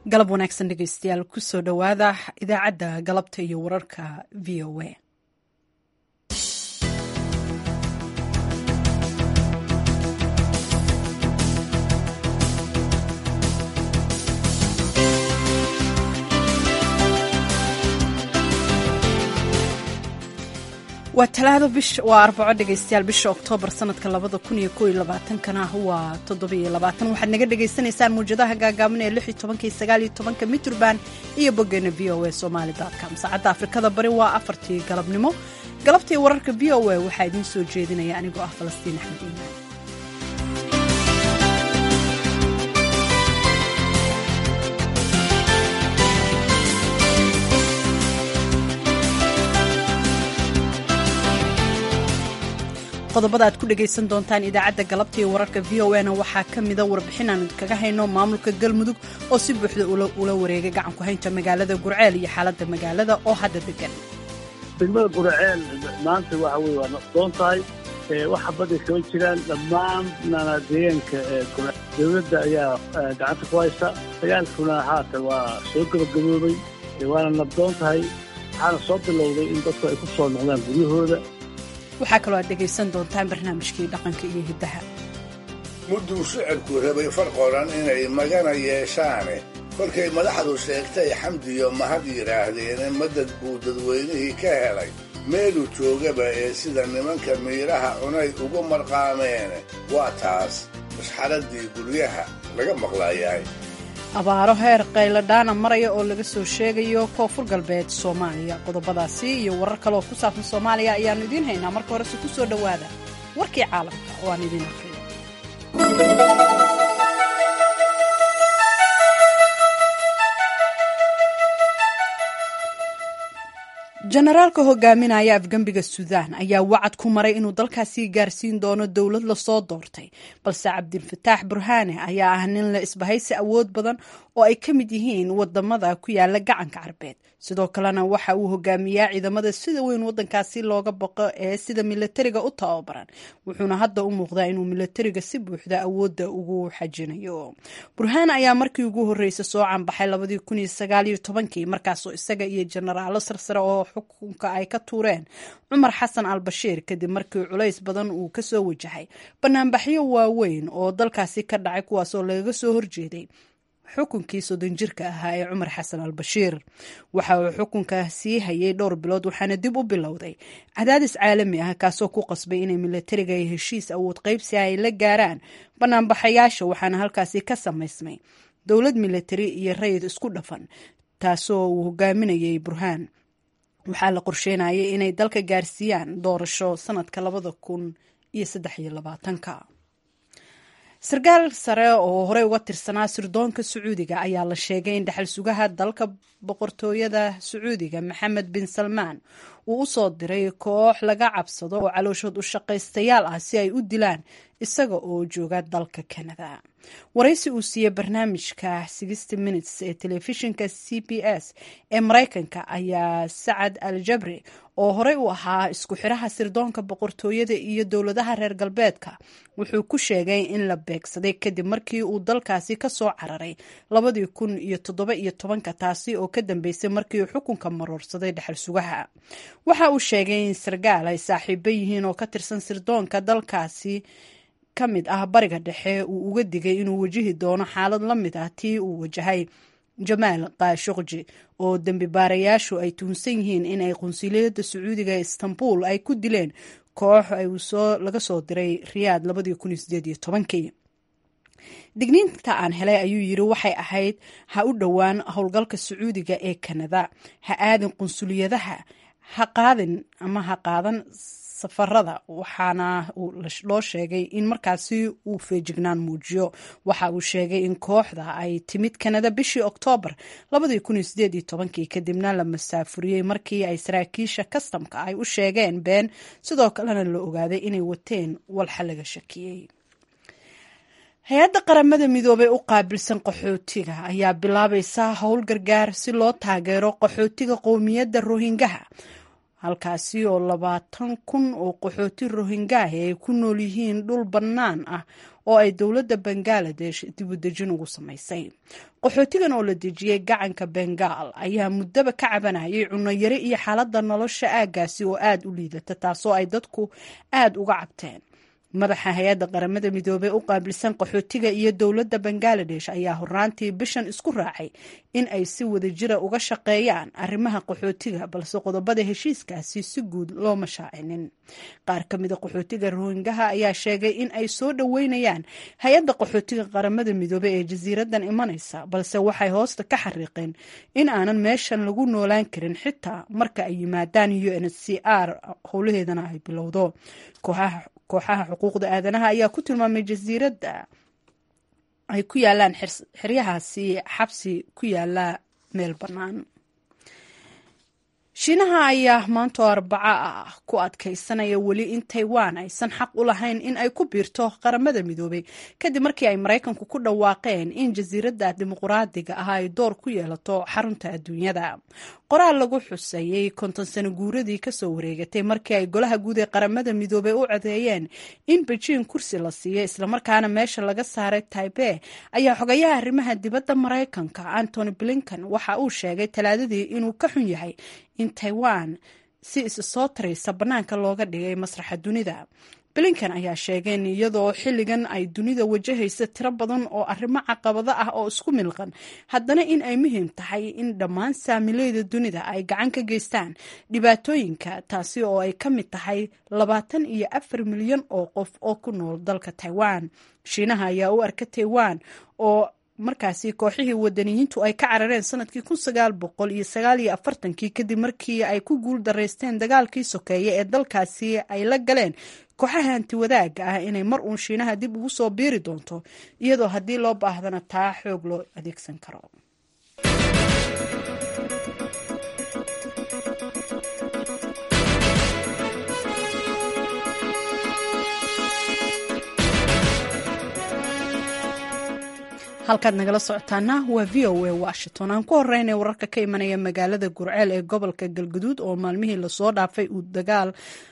galab wanaagsan dhegeystayaal kusoo dhowaada idaacadda galabta iyo wararka v o a waa talaado bish waa arbaco dhegeystayaal bisha oktoobar sanadka labada kun iyo koo iyo labaatankana waa toddobiyo labaatan waxaad naga dhagaysanaysaan muwjadaha gaagaaban ee lix iyo tobanka iyo sagaal iyo tobanka mitrban iyo boggeena v o a somali com saacadda afrikada bari waa afartii galabnimo galabtii wararka v o a waxaa idiin soo jeedinaya anigoo ah falastiin axmed iimaan qodobada aad ku dhegaysan doontaan idaacadda galabta iyo wararka v o na waxaa ka mida warbixin aan idinkaga hayno maamulka galmudug oo si buuxda ula wareegay gacanku haynta magaalada gurceel iyo xaaladda magaalada oo hadda degan degmada gurceel maanta waxa weye waa doon tahay waxa baday kama jiraan dhammaan deegaanka dowladda ayaa gacanta ku haysta dagaalkuna haatan waa soo gabagaboobay waana nabdoon tahay waxaana soo bilowday in dadku ay ku soo noqdaan guryahooda waxaa kaloo aad dhegaysan doontaan barnaamijkii dhaqanka iyo hiddaha mudduu shicibku rabay far qoran inay magana yeeshaane kolkay madaxdu sheegtay xamdiyo mahad yidhaahdeene madad buu dadweynihii ka helay meeluu joogaba ee sida nimanka miidhaha cunay ugu marqaameene waa taas mashxaraddii guryaha laga maqlaayahay abaaro heer qayladhaana maraya oo laga soo sheegayo koonfur galbeed soomaaliya qodobadaasi iyo warar kale oo ku saabsan soomaaliya ayaannu idiin haynaa marka horese ku soo dhowaada warkii caalamka oo aan idiin afriyo jenaraalka hogaaminaya afgembiga suudaan ayaa wacad ku maray inuu dalkaasi gaarsiin doono dowlad lasoo doortay balse cabdilfataax burhaane ayaa ah nin la isbahaysi awood badan oo ay ka mid yihiin wadamada ku yaala gacanka carbeed sidoo kalena waxa uu hogaamiyaa ciidamada sida weyn wadankaasi looga baqo ee sida milatariga u tababaran wuxuuna hadda u muuqdaa inuu milatariga si buuxda awoodda ugu xajinayo burhaan ayaa markii ugu horreysay soo canbaxay labadii kun iyo sagaal iyo tobankii markaasoo isaga iyo jenaraalo sarsare oo xukunka ay ka tuureen cumar xasan al bashiir kadib markii culays badan uu kasoo wajahay banaanbaxyo waaweyn oo dalkaasi ka dhacay kuwaasoo lagaga soo horjeeday xukunkii soddon jirka ahaa ee cumar xasan al bashiir waxa uu xukunka sii hayay dhowr bilood waxaana dib u bilowday cadaadis caalami ah kaasoo ku qasbay inay milatariga iyo heshiis awood qaybsi ay la gaaraan banaanbaxayaasha waxaana halkaasi ka samaysmay dowlad milatari iyo rayid isku dhafan taasoo uu hogaaminayay burhaan waxaa la qorsheynayay inay dalka gaarsiiyaan doorasho sanadka labada kun iyo saddex iyo labaatanka sarkaal sare oo horey uga tirsanaa sirdoonka sacuudiga ayaa la sheegay in dhexal sugaha dalka boqortooyada sacuudiga maxamed bin salmaan uu u soo diray koox laga cabsado oo calooshood u shaqaystayaal ah si ay u dilaan isaga oo jooga dalka canada waraysi uu siiyey barnaamijka sixty minutes ee telefishinka c b s ee maraykanka ayaa sacad al jabri oo horey u ahaa isku xiraha sirdoonka boqortooyada iyo dowladaha reer galbeedka wuxuu ku sheegay in la beegsaday kadib markii uu dalkaasi ka soo cararay labadii kun iyo toddoba iyo tobanka taasi oo ka dambeysay markii uu xukunka maroorsaday dhexal sugaha waxa uu sheegay in sarkaal ay saaxiibo yihiin oo ka tirsan sirdoonka dalkaasi ka mid ah bariga dhexe uu uga digay inuu wajihi doono xaalad la mid ah tii uu wajahay jamaal kaashuqji oo dembi baarayaashu ay tuhunsan yihiin in ay qunsuliyadda sacuudiga ee istanbul ay ku dileen koox laga soo diray riyaad labadii digniinta aan helay ayuu yiri waxay ahayd ha u dhowaan howlgalka sacuudiga ee kanada ha aadin qunsuliyadaha ha qaadin ama ha qaadan safarada waxaana loo sheegay in markaasi uu feejignaan muujiyo waxa uu sheegay in kooxda ay timid kanada bishii oktoobar kadibna la masaafuriyey markii ay saraakiisha kastamka ay u sheegeen been sidoo kalena la ogaaday inay wateen walxa laga shakiyey hay-adda qaramada midoobey u qaabilsan qaxootiga ayaa bilaabaysa howl gargaar si loo taageero qaxootiga qowmiyadda rohingaha halkaasi oo labaatan kun oo qaxooti rohingaahi ay ku nool yihiin dhul bannaan ah oo ay dowladda bangaladesh dibudejin ugu samaysay qaxootigan oo la dejiyey gacanka bengaal ayaa muddaba ka cabanayay cunnoyari iyo xaaladda nolosha aaggaasi oo aada u liidata taasoo ay dadku aada uga cabteen madaxa hay-adda qaramada midoobey u qaabilsan qaxootiga iyo dowladda bangaladesh ayaa horaantii bishan isku raacay in ay si wadajira uga shaqeeyaan arrimaha qaxootiga balse qodobada heshiiskaasi si guud looma shaacinin qaar ka mida qaxootiga rohingaha ayaa sheegay in ay soo dhoweynayaan hay-adda qaxootiga qaramada midoobey ee jasiiradan imanaysa balse waxay hoosta ka xariiqeen in aanan meeshan lagu noolaan karin xitaa marka ay yimaadaan u n c r howlaheedana ay bilowdo kooxaha kooxaha xuquuqda aadanaha ayaa ku tilmaamay jasiiradda ay ku yaalaan xeryahaasi xabsi ku yaala meel bannaan shiinaha ayaa maanta oo arbaco ah ku adkaysanaya weli in taiwan aysan xaq u lahayn in ay ku biirto qaramada midoobay kadib markii ay maraykanku ku dhawaaqeen in jasiiradda dimuquraadiga ah ay door ku yeelato xarunta adduunyada qoraal lagu xuseeyey konton sano guuradii kasoo wareegatay markii ay golaha guud ee qaramada midoobey u codeeyeen in bejiin kursi la siiyo islamarkaana meesha laga saaray taibe ayaa xogayaha arrimaha dibadda maraykanka antony blinkan waxa uu sheegay talaadadii inuu ka xun yahay in taiwan si isa soo taraysa bannaanka looga dhigay masraxa dunida blinkan ayaa sheegeen iyadoo xilligan ay dunida wajahaysa tiro badan oo arrimo caqabado ah oo isku milqan haddana in ay muhiim tahay in dhammaan saamileyda dunida ay gacan ka geystaan dhibaatooyinka taasi oo ay ka mid tahay labaatan iyo afar milyan oo qof oo ku nool dalka taiwan shiinaha ayaa u arka taiwan oo markaasi kooxihii wadaniyiintu ay ka carareen sanadkii kun sagaal boqol iyo sagaal iyo afartankii kadib markii ay ku guul daraysteen dagaalkii sokeeye ee dalkaasi ay la galeen kooxaha hanti wadaaga ah inay mar uun shiinaha dib ugu soo biiri doonto iyadoo haddii loo baahdana taa xoog loo adeegsan karo halkaad nagala socotaana waa v o a washington aan ku horeynay wararka ka imanaya magaalada gurceel ee gobolka galguduud oo maalmihii lasoo dhaafay uu dagaal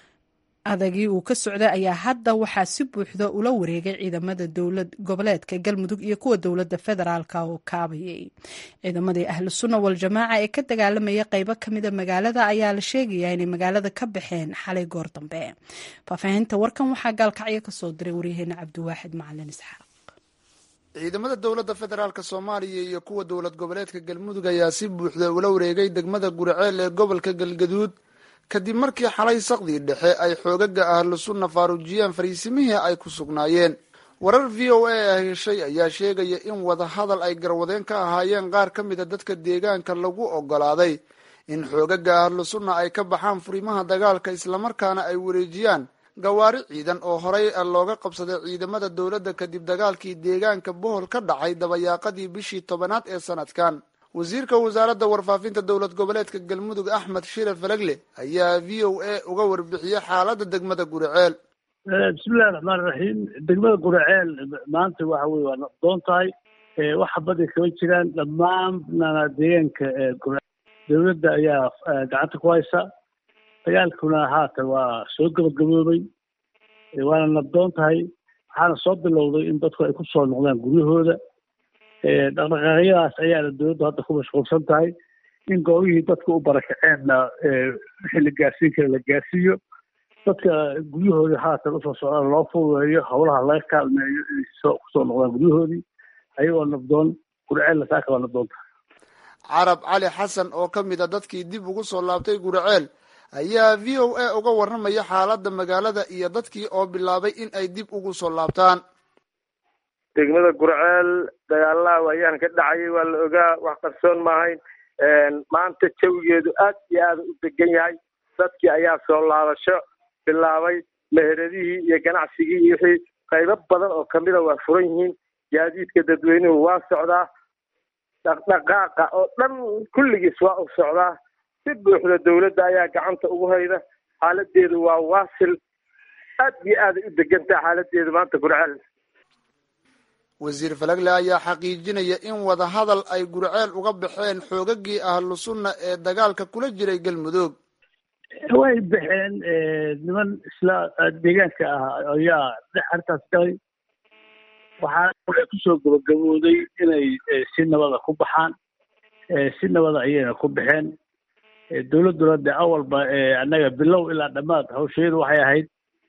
adagii uu ka socday ayaa hadda waxaa si buuxda ula wareegay ciidamada dowlad goboleedka galmudug iyo kuwa dowladda federaalka oo kaabayay ciidamadii ahlu sunna waljamaaca ee ka dagaalamaya qeybo kamida magaalada ayaa la sheegayaa inay magaalada ka baxeen xalay goor dambe faahfaahinta warkan waxaa gaalkacyo kasoo diray waryaheena cabdiwaaxid macalin isxaaq ciidamada dowladda federaalk soomaaliya iyo kuwa dowlad goboleedka galmudug ayaa si buuxda ula wareegay degmada guriceel ee gobolka galgaduud kadib markii xalay saqdii dhexe ay xoogaga ahlu sunna faaruujiyeen fariisimihii ay ku sugnaayeen warar v o a ah heshay ayaa sheegaya in wadahadal ay garwadeen ka ahaayeen qaar ka mida dadka deegaanka lagu ogolaaday in xoogaga ahlu sunna ay ka baxaan furimaha dagaalka islamarkaana ay wareejiyaan gawaari ciidan oo horey looga qabsaday ciidamada dowladda kadib dagaalkii deegaanka bohol ka dhacay dabayaaqadii bishii tobanaad ee sanadkan wasiirka wasaaradda warfaafinta dowlad goboleedka galmudug axmed shire falagle ayaa v o a uga warbixiyey xaaladda degmada guriceel bismillahi raxmaan raxiim degmada guriceel maanta waxa weye waa doon tahay waxa baday kama jiraan dhammaanna deegaanka guriceel dowladda ayaa gacanta ku haysa dagaalkuna haatan waa soo gabagaboobay waana nabdoon tahay waxaana soo bilowday in dadku ay ku soo noqdaan guryahooda dhaqdhaqaaqyadaas ayaana dowladdu hadda ku mashquulsan tahay in goobihii dadka u barakaceenna wixii la gaarsiin kara la gaarsiiyo dadka guryahooda haatan usoo socdaan loo fududeeyo howlaha laga kaalmeeyo inay soo kusoo noqdaan guryahoodii ayagoo nabdoon gurceella saaka waa nabdoon tahay carab cali xasan oo ka mid a dadkii dib ugu soo laabtay guriceel ayaa v o a uga warramaya xaaladda magaalada iyo dadkii oo bilaabay in ay dib ugu soo laabtaan degmada gurceel dagaalaha waayaan ka dhacayay waa la ogaa wax qarsoon maahayn maanta jawigeedu aad iyo aada u degan yahay dadkii ayaa soo laabasho bilaabay meheradihii iyo ganacsigii iyo wixii qaybo badan oo kamida waa furan yihiin gaadiidka dadweynuhu waa socdaa dhaqdhaqaaqa oo dhan kulligiis waa u socdaa si buuxda dowladda ayaa gacanta ugu hayda xaaladeedu waa waasil aad iyo aaday u degantaha xaaladeedu maanta gurceel wasiir falagle ayaa xaqiijinaya in wadahadal ay gurceel uga baxeen xoogagii ahlu sunna ee dagaalka kula jiray galmudug way baxeen niman isla deegaanka ah ayaa dhex arrintaas galay waxaa kusoo gabagabooday inay si nabada ku baxaan si nabada ayayna ku baxeen dowladduna de awalba annaga bilow ilaa dhammaad hawsheedu waxay ahayd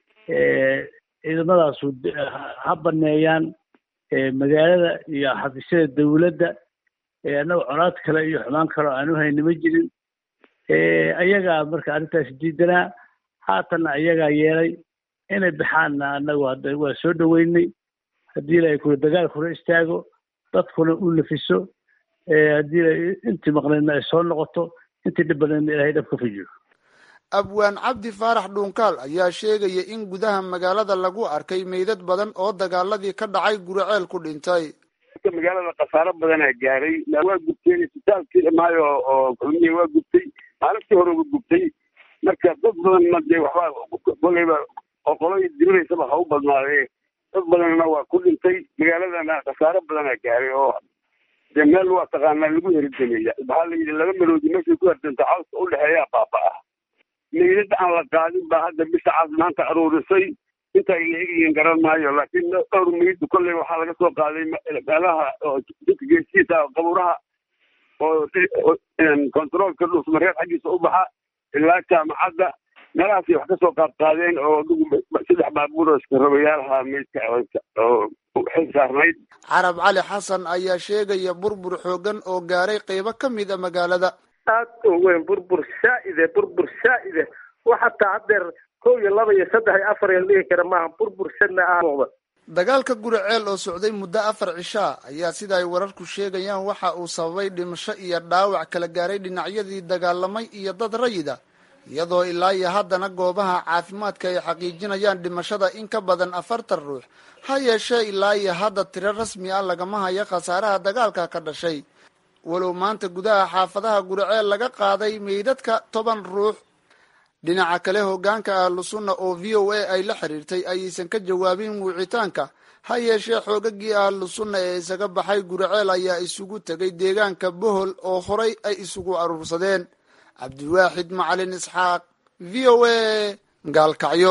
ciidamadaasu ha baneeyaan magaalada iyo xafiisyada dawladda annaga colaad kale iyo xumaan kale oo aanu hayni ma jirin ayagaa marka arrintaas diidanaa haatanna ayagaa yeelay inay baxaanna annagu hadda waa soo dhoweynay haddii la kula dagaalkuna istaago dadkuna u nafiso haddii intii maqnaydna ay soo noqoto intii dhib badnaydna ilahay dhab ka fujiyo abwaan cabdi faarax dhuunkaal ayaa sheegaya in gudaha magaalada lagu arkay meydad badan oo dagaaladii ka dhacay guriceel ku dhintay magaalada khasaaro badanaa gaaray waa gubteen isbitaalkii dhamaayo oo kulmiya waa gubtay maalintii hore waa gubtay marka dad badanna dee waxbaa koleyba oo qolay diriraysaba ha u badnaadee dad badanna waa ku dhintay magaaladana khasaaro badanaa gaaray oo dee meel waa taqaanaa lagu heridameeya maxaa la yidhi laba meloodi meeshay ku herdanta cawska udhexeeyaa baaba-a meydad aan la qaadin baa hadda bisha cas maanta aruurisay inta ay la egyihiin garan maayo laakiin dhowr meydu kolley waxaa laga soo qaaday meelaha dadka geesiisa qabuuraha oo controolka dhulsmareed xaggiisa u baxa ilaa jaamacadda meelahaasay wax kasoo qaad qaadeen oo saddex baabuur oo iskarabayaalaha meydka oo xil saarnayd carab cali xasan ayaa sheegaya burbur xoogan oo gaaray qeybo ka mid a magaalada aad u weyn burbur saa'ide burbur saa'ide wax hataa haddeer kow iyo laba iyo saddex iyo afar iyo dhihi kara maaha burbur sadna ah muuqda dagaalka guriceel oo socday muddo afar cishaa ayaa sida ay wararku sheegayaan waxa uu sababay dhimasho iyo dhaawac kala gaaray dhinacyadii dagaalamay iyo dad rayida iyadoo ilaa iyo haddana goobaha caafimaadka ay xaqiijinayaan dhimashada in ka badan afartan ruux ha yeeshee ilaa iyo hadda tiro rasmi ah lagama hayo khasaaraha dagaalka ka dhashay walow maanta gudaha xaafadaha guriceel laga qaaday meydadka toban ruux dhinaca kale hogaanka ahlu sunna oo v o a ay la xiriirtay ayaysan ka jawaabin wicitaanka ha yeeshee xoogagii ahlu sunna ee isaga baxay guriceel ayaa isugu tegay deegaanka bohol oo horay ay isugu aruursadeen cabdiwaaxid macalin isxaaq v o a gaalkacyo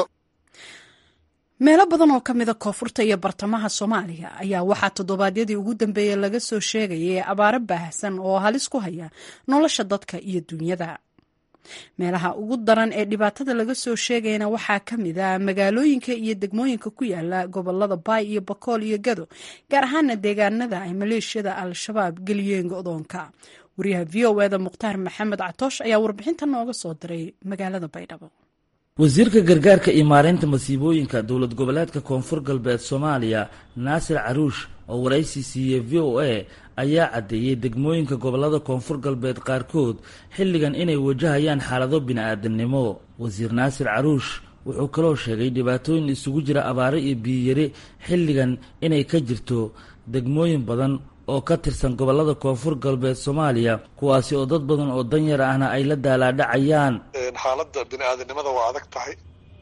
meelo badan oo ka mida koonfurta iyo bartamaha soomaaliya ayaa waxaa toddobaadyadii ugu dambeeyey laga soo sheegayay abaaro baahsan oo halis ku haya nolosha dadka iyo dunyada meelaha ugu daran ee dhibaatada laga soo sheegayana waxaa ka mid a magaalooyinka iyo degmooyinka ku yaala gobolada baay iyo bakool iyo gado gaar ahaana deegaanada ay maleeshiyada al-shabaab geliyeen go-doonka wariyaha v o eda mukhtaar maxamed catoosh ayaa warbixinta nooga soo diray magaalada baydhabo wasiirka gargaarka iyo maareynta masiibooyinka dowlad goboleedka koonfur galbeed soomaaliya naasir caruush oo waraysi siiyey v o a ayaa caddeeyey degmooyinka gobolada koonfur galbeed qaarkood xilligan inay wajahayaan xaalado bini-aadamnimo wasiir naasir caruush wuxuu kaloo sheegay dhibaatooyin isugu jira abaaro iyo biyiyari xilligan inay ka jirto degmooyin badan oo ka tirsan gobolada koonfur galbeed soomaaliya kuwaasi oo dad badan oo danyar ahna ay la daalaadhacayaan xaaladda bini-aadanimada waa adag tahay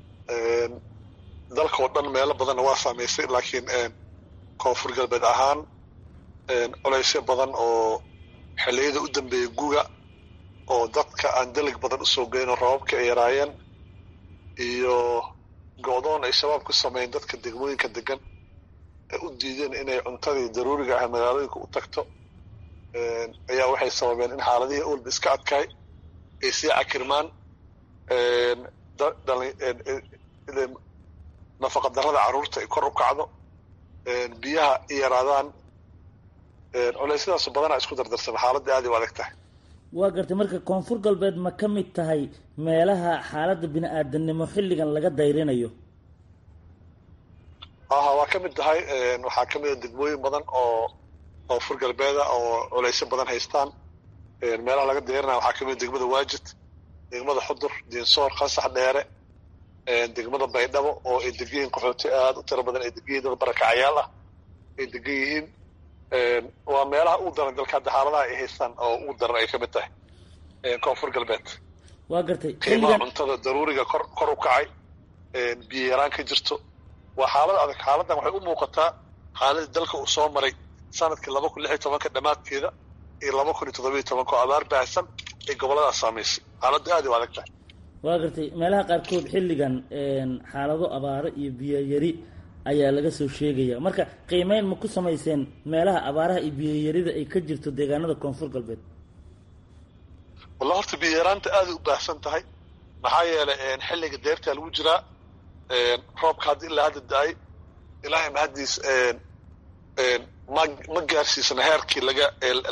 dalka oo dhan meelo badanna waa saamaysay laakiin koonfur galbeed ahaan colaysyo badan oo xilliyada u dambeeyay guga oo dadka aan dalig badan usoo geyno rababka ay yaraayeen iyo go-doon ay shabaab ku sameeyeen dadka degmooyinka degan u diideen inay cuntadii daruuriga ah magaalooyinka u tagto ayaa waxay sababeen in xaaladihii olba iska adkaay ay sii cakirmaan nafaqa darrada carruurta ay kor u kacdo biyaha i yaraadaan culeysyadaasu badanaa isku dardarsan xaaladda aad u adag tahay waa gartay marka koonfur galbeed ma ka mid tahay meelaha xaaladda bini-aadanimo xilligan laga dayrinayo aha waa ka mid tahay waxaa ka mid a degmooyin badan oo koonfur galbeeda oo culeysyo badan haystaan meelaha laga dayrinaya waxaa ka mid degmada waajid degmada xudur diinsoor qasax dheere degmada baydhabo oo ay degan yihiin qaxooti aada u tiro badan ay degan yihin dad barakacayaal ah ay degan yihiin waa meelaha ugu daran dalka hadda xaaladaha ay haystaan oo ugu daran ay ka mid tahay koonfur galbeed waa gartay qiimaha cuntada daruuriga kor kor u kacay biyo yaraan ka jirto waa xaalad adag xaaladdan waxay u muuqataa xaaladii dalka uu soo maray sanadkii laba kun lix iyo tobanka dhammaadkeeda iyo laba kun iyo toddobiyo tobanka oo abaar baahsan ay goboladaas saamaysay xaaladda aad u adag tahay waa gartay meelaha qaarkood xilligan xaalado abaaro iyo biyo yari ayaa laga soo sheegaya marka qiimeyn ma ku samayseen meelaha abaaraha iyo biyoyarida ay ka jirto deegaanada koonfur galbeed walla horta biyaraanta aaday u baahsan tahay maxaa yeelay xilliga deertaa lagu jiraa roobka hadda ilaa hadda da-ay ilaahay mahaddiis ma ma gaarsiisana heerkii laga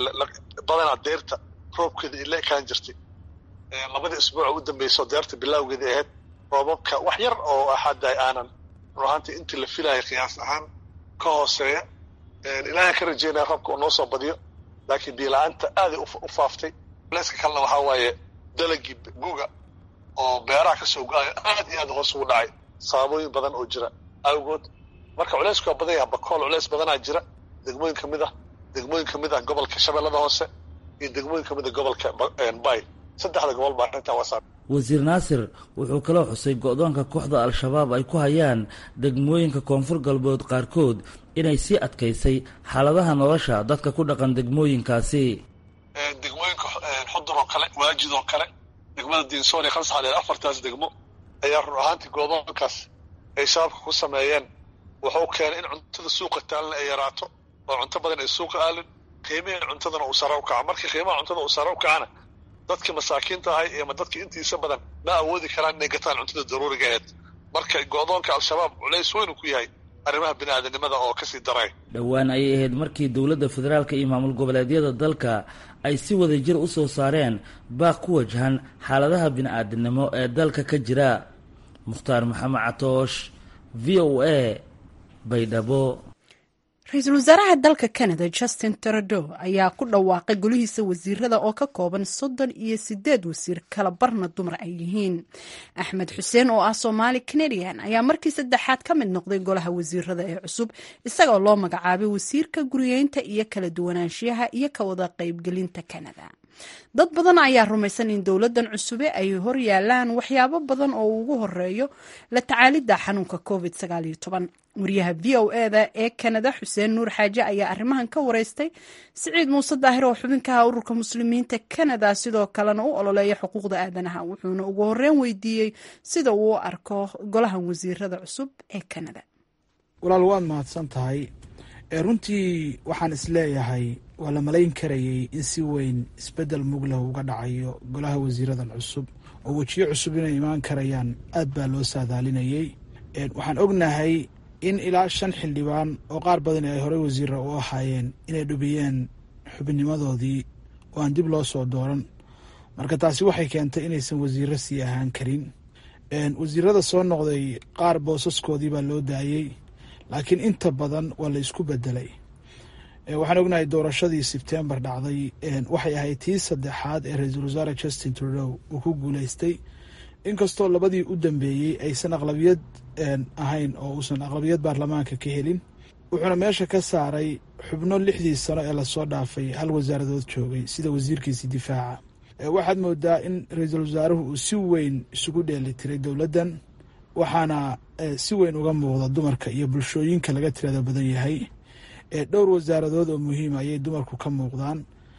badanaa deerta roobkeeda ila ekaan jirtay labadii isbuuca u dambeysao deerta bilawgeeda ahayd roobabka wax yar oo hadda aanan run ahaantii intii la filaya qiyaas ahaan ka hooseeya ilaahay ka rajeynaya roobka uu noo soo badiyo laakiin biyo-la-aanta aaday u faaftay leska kalena waxaa waaye dalagii guga oo beeraha ka soo go-ayo aad iyo aad hoos ugu dhacay sababooyin badan oo jira awgood marka culeysku waa badan yaha bakool culeys badanaa jira degmooyin ka mid ah degmooyin ka mid ah gobolka shabeellada hoose iyo degmooyin ka mid ah gobolka bay saddexda gobol baa arrintaa waa saa wasiir naasir wuxuu kaloo xusay go-doonka kooxda al-shabaab ay ku hayaan degmooyinka koonfur galbeed qaarkood inay sii adkaysay xaaladaha nolosha dadka ku dhaqan degmooyinkaasi degmooyinka xudur oo kale waajid oo kale degmada diinsoon iyo khamsaxaleed afartaas degmo ayaa run ahaantii goodoonkaas ay shabaabka ku sameeyeen wuxuu keenay in cuntada suuqa taalna ay yaraato oo cunto badan ay suuqa aalin qiimihii cuntadana uu sare u kaco markii qiimaha cuntada uu sare u kacana dadka masaakiinta ahay ama dadka intiisa badan ma awoodi karaan inay gataan cuntada daruuriga aheed marka go-doonka al-shabaab culays weynu ku yahay arrimaha bini-aadanimada oo kasii daray dhowaan ayay ahayd markii dowladda federaalka iyo maamul goboleedyada dalka ay si wada jir u soo saareen baaq ku wajahan xaaladaha bini-aadinimo ee dalka ka jira mukhtaar maxamed catoosh v o a baydhabo ra-iisul wasaaraha dalka canada justin trudeau ayaa ku dhawaaqay golihiisa wasiirada oo ka kooban soddon iyo sideed wasiir kala barna dumar ay yihiin axmed xuseen oo ah soomaali canadian ayaa markii saddexaad ka mid noqday golaha wasiirada ee cusub isagoo loo magacaabay wasiirka guriyeynta iyo kala duwanaanshiyaha iyo ka wada qaybgelinta canada dad badan ayaa rumaysan in dowladan cusube ay hor yaalaan waxyaabo badan oo ugu horeeyo la tacaalidda xanuunka covid wariyaha v o eda ee kanada xuseen nuur xaaje ayaa arrimahan ka wareystay siciid muuse daahir oo xubinkaha ururka muslimiinta kanada sidoo kalena u ololeeya xuquuqda aadanaha wuxuuna ugu horeyn weydiiyey sida uu u arko golahan wasiirada cusub ee kanada walaal waad mahadsan tahay runtii waxaan isleeyahay waa la malayn karayay in si weyn isbedel muglah uga dhacayo golaha wasiiradan cusub oo wejiyo cusub inay imaan karayaan aad baa loo saadaalinayay waxaan ognahay in ilaa shan xildhibaan oo qaar badan ay horey wasiira u ahaayeen inay dhubiyeen xubinnimadoodii oo aan dib loo soo dooran marka taasi waxay keentay inaysan wasiiro sii ahaan karin wasiirada soo noqday qaar boosaskoodii baa loo daayey laakiin inta badan waa la isku bedelay waxaan ognahay doorashadii sebtembar dhacday waxay ahayd tii saddexaad ee ra-iisul wasaare justin trudeau uu ku guuleystay inkastoo labadii u dambeeyey aysan aqlabiyad ahayn oo uusan aqlabiyad baarlamaanka ka helin wuxuuna meesha ka saaray xubno lixdii sano ee lasoo dhaafay hal wasaaradood joogay sida wasiirkiisii difaaca waxaad moodaa in ra-iisul wasaaruhu uu si weyn isugu dheeli tiray dowladdan waxaana si weyn uga muuqda dumarka iyo bulshooyinka laga tirada badan yahay dhowr wasaaradood oo muhiima ayay dumarku ka muuqdaan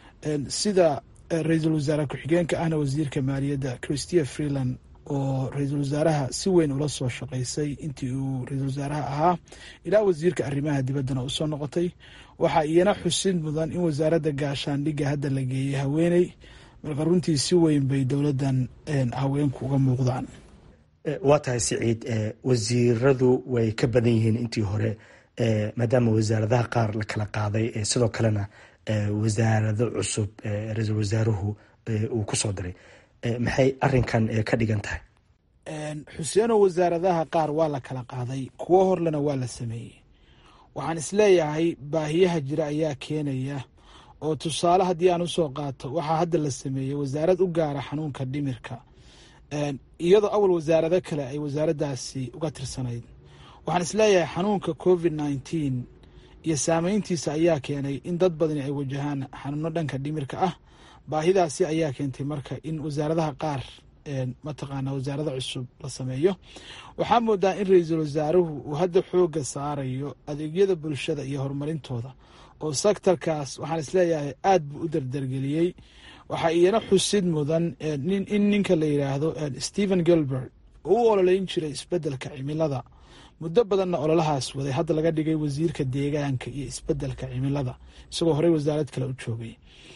sida ra-iisul wasaare ku-xigeenka ahna wasiirka maaliyadda christia freeland oo ra-iisul wasaaraha si weyn ula soo shaqaysay intii uu ra-iisul wasaaraha ahaa ilaa wasiirka arrimaha dibaddana usoo noqotay waxaa iyana xusid mudan in wasaaradda gaashaandhigga hadda la geeyey haweeney marka runtii si weyn bay dowladdan haweenku uga muuqdaan waa tahay siciid wasiiradu way ka badan yihiin intii hore maadaama wasaaradaha qaar la kala qaaday sidoo kalena wasaarado cusub ra-iisul wasaaruhu uu ku soo diray maxay arinkan ka dhigan tahay xuseeno wasaaradaha qaar waa la kala qaaday kuwo horlena waa la sameeyey waxaan isleeyahay baahiyaha jira ayaa keenaya oo tusaale haddii aan usoo qaato waxaa hadda la sameeyey wasaarad u gaara xanuunka dhimirka iyadoo awal wasaarado kale ay wasaaraddaasi uga tirsanayd waxaan isleeyahay xanuunka covid nneteen iyo saameyntiisa ayaa keenay in dad badani ay wajahaan xanuuno dhanka dhimirka ah baahidaasi ayaa keentay marka in wasaaradaha qaar mataqaana wasaarada cusub la sameeyo waxaa moodaa in ra-iisul wasaaruhu uu hadda xooga saarayo adeegyada bulshada iyo horumarintooda oo sektarkaas waxaan isleeyahay aad buu u dardargeliyey waxaa iyana xusid mudan in ninka la yidhaahdo stephen gilbert oo u ololeyn jiray isbedelka cimilada muddo badanna ololahaas waday hadda laga dhigay wasiirka deegaanka iyo isbedelka cimilada isagoo horey wasaarad kale u joogay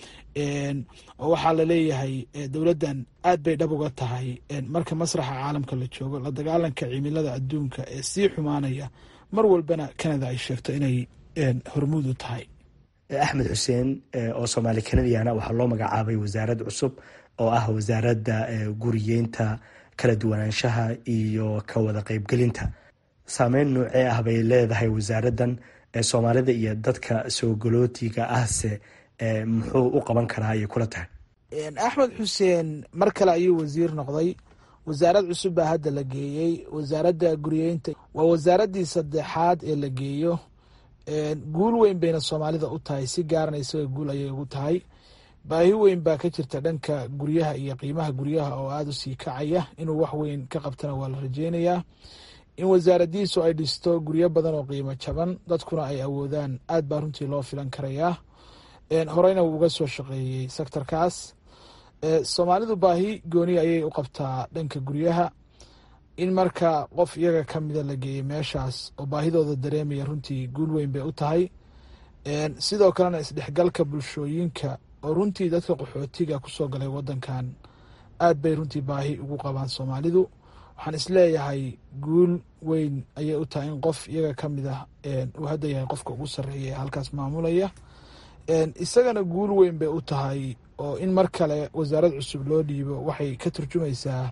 oo waxaa laleeyahay dowladdan aad bay dhab uga tahay marka masraxa caalamka la joogo la dagaalanka cimilada adduunka ee sii xumaanaya mar walbana canada ay sheegto inay hormuud u tahay axmed xuseen oo soomaali kanadiana waxaa loo magacaabay wasaarad cusub oo ah wasaaradda guriyeynta kala duwanaanshaha iyo ka wada qeybgelinta saameyn noocee ah bay leedahay wasaaraddan soomaalida iyo dadka soo galootiga ahse muxuu u qaban karaa ayay kula tahay axmed xuseen mar kale ayuu wasiir noqday wasaarad cusub baa hadda la geeyey wasaaradda guriyeynta waa wasaaraddii saddexaad ee la geeyo guul weyn bayna soomaalida u tahay si gaarana isaga guul ayay ugu tahay baahi weyn baa ka jirta dhanka guryaha iyo qiimaha guryaha oo aada u sii kacaya inuu wax weyn ka qabtana waa la rajeynayaa in wasaaradiisu ay dhisto guryo badan oo qiimo jaban dadkuna ay awoodaan aad baa runtii loo filan karayaa horeyna wuu uga soo shaqeeyey sectorkaas soomaalidu baahi gooni ayay u qabtaa dhanka guryaha in marka qof iyaga ka mida la geeyey meeshaas oo baahidooda dareemaya runtii guul weyn bay u tahay sidoo kalena isdhexgalka bulshooyinka oo runtii dadka qaxootiga kusoo galay wadankan aad bay runtii baahi ugu qabaan soomaalidu waxaan isleeyahay guul weyn ayay u tahay in qof iyaga ka mid ah uu hadda yahay qofka ugu sarreeya ee halkaas maamulaya isagana guul weyn bay u tahay oo in mar kale wasaarad cusub loo dhiibo waxay ka turjumaysaa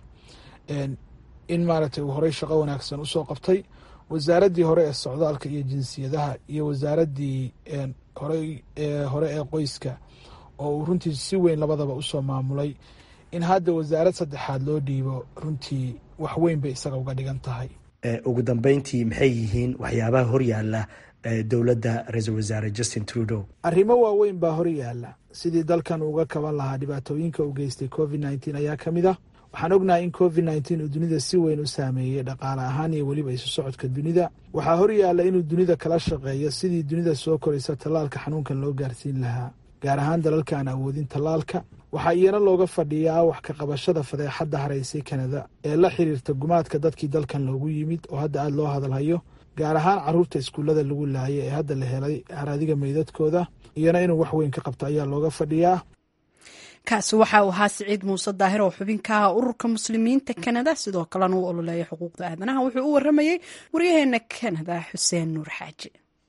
in maaragtay uu horey shaqo wanaagsan usoo qabtay wasaaraddii hore ee socdaalka iyo jinsiyadaha iyo wasaaraddii horey hore ee qoyska oo uu runtii si weyn labadaba usoo maamulay in hadda wasaarad saddexaad loo dhiibo runtii wax weyn bay isaga uga dhigan tahay ugu dambeyntii maxay yihiin waxyaabaha horyaala dowladda ra-iisul wasaare justin trudeau arrimo waaweyn baa hor yaala sidii dalkan uga kaban lahaa dhibaatooyinka uu geystay covid nneteen ayaa ka mid ah waxaan ognahay in covid nneteen uu dunida si weyn u saameeyey dhaqaale ahaan iyo weliba isu socodka dunida waxaa hor yaala inuu dunida kala shaqeeyo sidii dunida soo koraysa tallaalka xanuunkan loo gaarsiin lahaa gaar ahaan dalalka aan awoodin tallaalka waxaa iyana looga fadhiyaa wax ka qabashada fadeexadda haraysay kanada ee la xiriirta gumaadka dadkii dalkan loogu yimid oo hadda aada loo hadalhayo gaar ahaan caruurta iskuullada lagu laayay ee hadda la helay haraadiga meydadkooda iyana inuu wax weyn ka qabto ayaa looga fadhiyaa kaasi waxa uu ahaa siciid muuse daahir oo xubin ka ah ururka muslimiinta kanada sidoo kalena uu ololeeya xuquuqda aadanaha wuxuu u waramayey waryaheena kanada xuseen nuur xaaji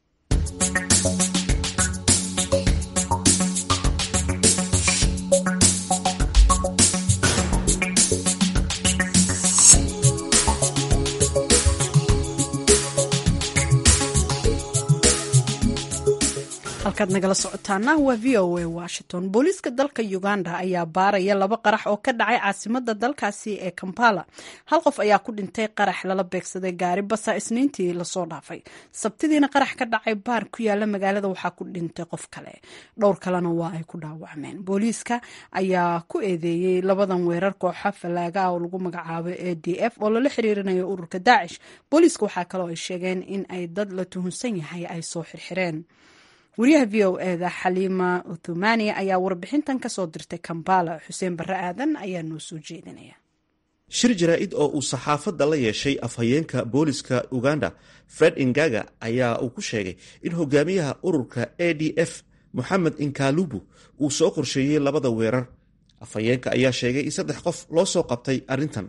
halkaad nagala socotaana waa v o a washington booliiska dalka uganda ayaa baaraya laba qarax oo ka dhacay caasimada dalkaasi ee kampala hal qof ayaa ku dhintay qarax lala beegsaday gaari basa isniintii lasoo dhaafay sabtidiina qarax ka dhacay baar ku yaala magaalada waxaa ku dhintay qof kale dhowr kalena waa ay ku dhaawacmeen booliiska ayaa ku eedeeyey labadan weerar kooxa fallaaga ah oo lagu magacaabo a d f oo lala xiriirinayo ururka daacish booliiska waxaa kaloo ay sheegeen in ay dad la tuhunsan yahay ay soo xirxireen wariyaha v o eda xaliima uthumani ayaa warbixintan kasoo dirtay kambala xuseen barre aadan ayaa noo soo jeedinaya shir jaraa-id oo uu saxaafadda la yeeshay afhayeenka booliska uganda fred ingaga ayaa uu ku sheegay in hogaamiyaha ururka a d f moxamed inkalubu uu soo qorsheeyey labada weerar afhayeenka ayaa sheegay in saddex qof loo soo qabtay arrintan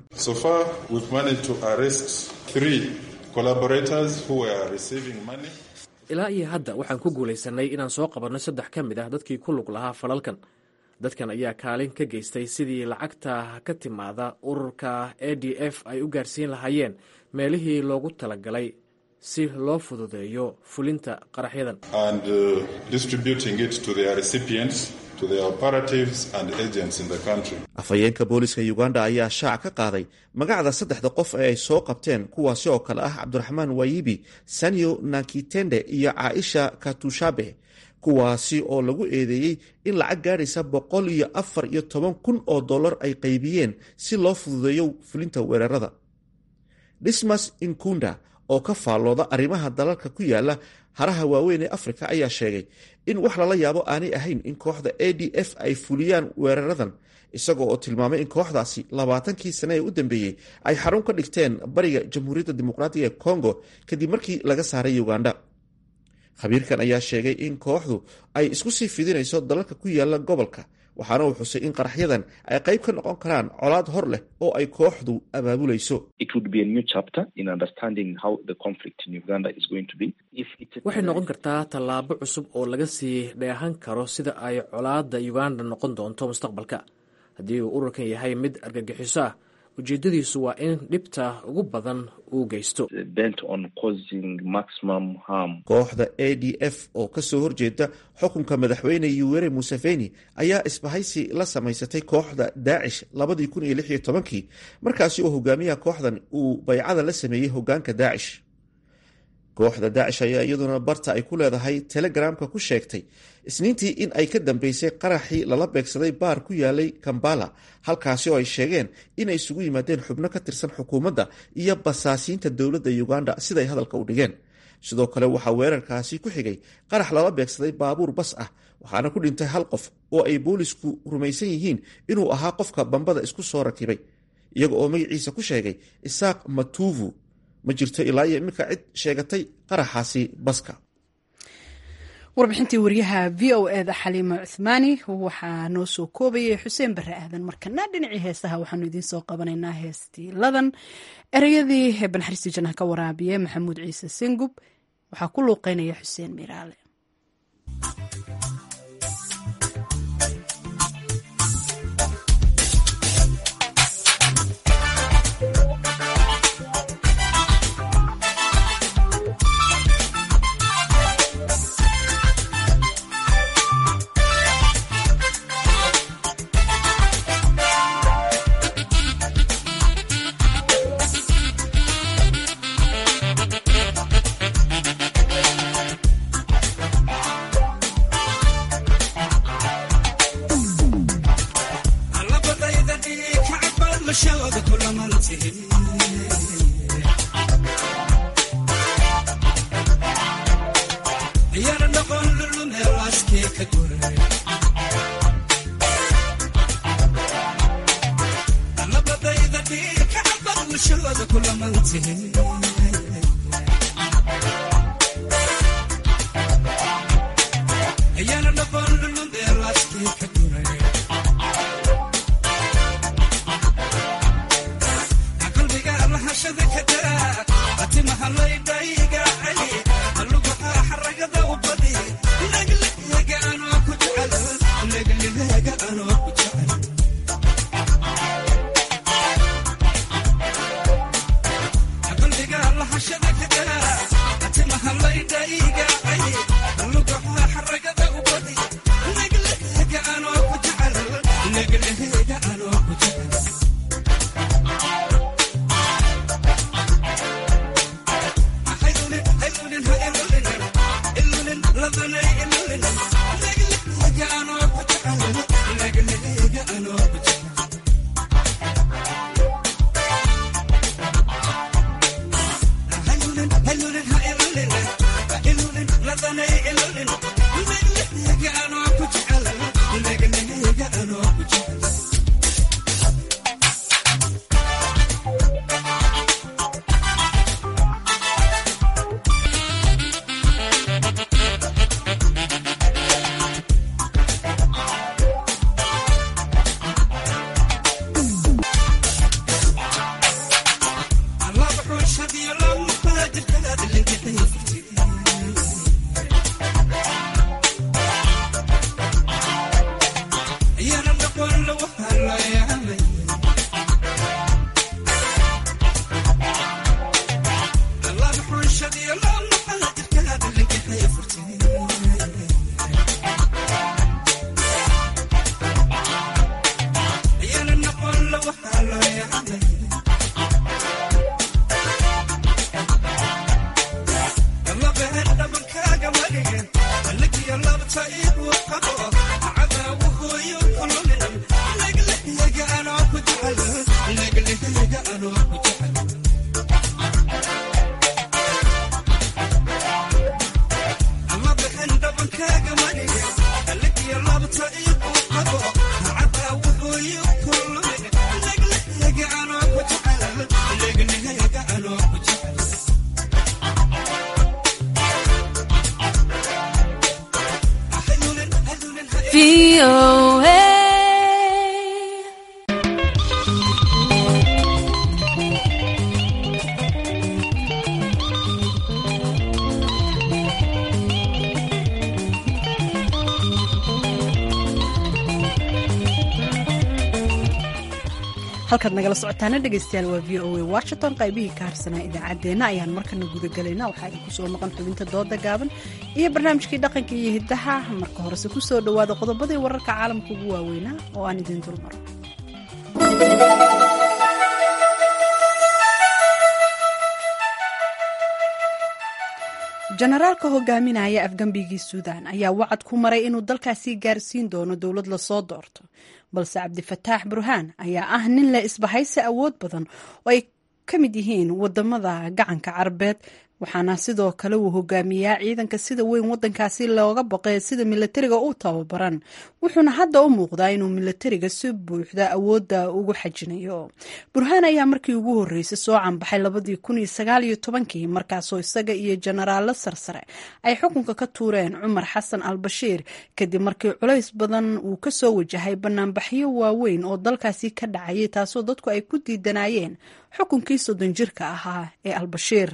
ilaa iyo hadda waxaan ku guulaysanay inaan soo qabanno saddex ka mid ah dadkii ku lug lahaa falalkan dadkan ayaa kaalin ka geystay sidii lacagta ka timaada ururka a d f ay u gaarsiin lahaayeen meelihii loogu talagalay si loo fududeeyo fulinta qaraxyadan afhayeenka booliska uganda ayaa shaac ka qaaday magacda saddexda qof ee ay soo qabteen kuwaasi oo kale ah cabdiraxmaan wayibi sanyo nakitende iyo caaisha katushabe kuwaasi oo lagu eedeeyey in lacag gaadhaysa boqol iyo afar iyo toban kun oo dollar ay qaybiyeen si loo fududeeyo fulinta weerarada dismas inkunda oo ka faallooda arrimaha dalalka ku yaala haraha waaweyn ee afrika ayaa sheegay in wax lala yaabo aanay ahayn in kooxda a d f ay fuliyaan weeraradan isagoo oo tilmaamay in kooxdaasi labaatankii sane ee u dambeeyey ay xarun ka dhigteen bariga jamhuuriyadda dimuqraatiga ee congo kadib markii laga saaray uganda khabiirkan ayaa sheegay in kooxdu ay isku sii fidinayso dalalka ku yaala gobolka waxaana uu xusay in qaraxyadan ay qayb ka noqon karaan colaad hor leh oo ay kooxdu abaabulayso waxay noqon kartaa tallaabo cusub oo laga sii dheehan karo sida ay colaadda uganda noqon doonto mustaqbalka haddii uu ururkan yahay mid argagixiso ah ujeedadiisu waa in dhibta ugu badan uu geysto kooxda a d f oo kasoo horjeeda xukunka madaxweyne yuwere museveni ayaa isbahaysi la samaysatay kooxda daacish labadii kun iyo lix iyo tobankii markaasi oo hogaamiyaha kooxdan uu baycada la sameeyey hogaanka daacish kooxda daacish ayaa iyaduna barta ay ku leedahay telegramka ku sheegtay isniintii in ay ka dambeysay qaraxii lala beegsaday baar ku yaalay kambala halkaasi oo ay sheegeen inay isugu yimaadeen xubno ka tirsan xukuumadda iyo basaasiinta dowladda uganda siday hadalka u dhigeen sidoo kale waxaa weerarkaasi ku xigay qarax lala beegsaday baabuur bas ah waxaana ku dhintay hal qof oo ay boolisku rumaysan yihiin inuu ahaa qofka bambada isku soo rakibay iyaga oo magaciisa ku sheegay isaaq matuvu ma jirto ilaa iyo iminka cid sheegatay qaraxaasi baska warbixintii wariyaha v o eda xaliimo cuthmaani waxaa noo soo koobayay xuseen bare aadan markana dhinacii heesaha waxaanu idiin soo qabanaynaa heestii ladan ereyadii banxaristi janah ka waraabiye maxamuud ciise singub waxaa ku luuqeynaya xuseen miraale VOA. halkaad nagala socotaana dhegaystayaal waa v o a washington qaybihii ka harsanaa idaacaddeenna ayaan markana gudagelaynaa waxaa idinku soo maqan xubinta dooda gaaban iyo barnaamijkii dhaqanka iyo hiddaha marka horese ku soo dhowaada qodobadii wararka caalamka ugu waaweynaa oo aan idiin dulmaro jenaraalka hogaaminaya afgambigii suudaan ayaa wacad ku maray inuu dalkaasi gaarsiin doono dowlad lasoo doorto balse cabdifataax burhaan ayaa ah nin leh isbahaysi awood badan oo ay ka mid yihiin wadamada gacanka carabeed waxaana sidoo kale uu hogaamiyaa ciidanka sida weyn wadankaasi looga baqee sida milatariga u tababaran wuxuuna hadda u muuqdaa inuu milatariga si buuxda awoodda ugu xajinayo burhaan ayaa markii ugu horreysay soo canbaxay labadii kun iyo sagaal iyo tobankii markaasoo isaga iyo jenaraallo sarsare ay xukunka ka tuureen cumar xasan al bashiir kadib markii culays badan uu kasoo wajahay banaanbaxyo waaweyn oo dalkaasi ka dhacayay taasoo dadku ay ku diidanayeen xukunkii soddon jirka ahaa ee albashiir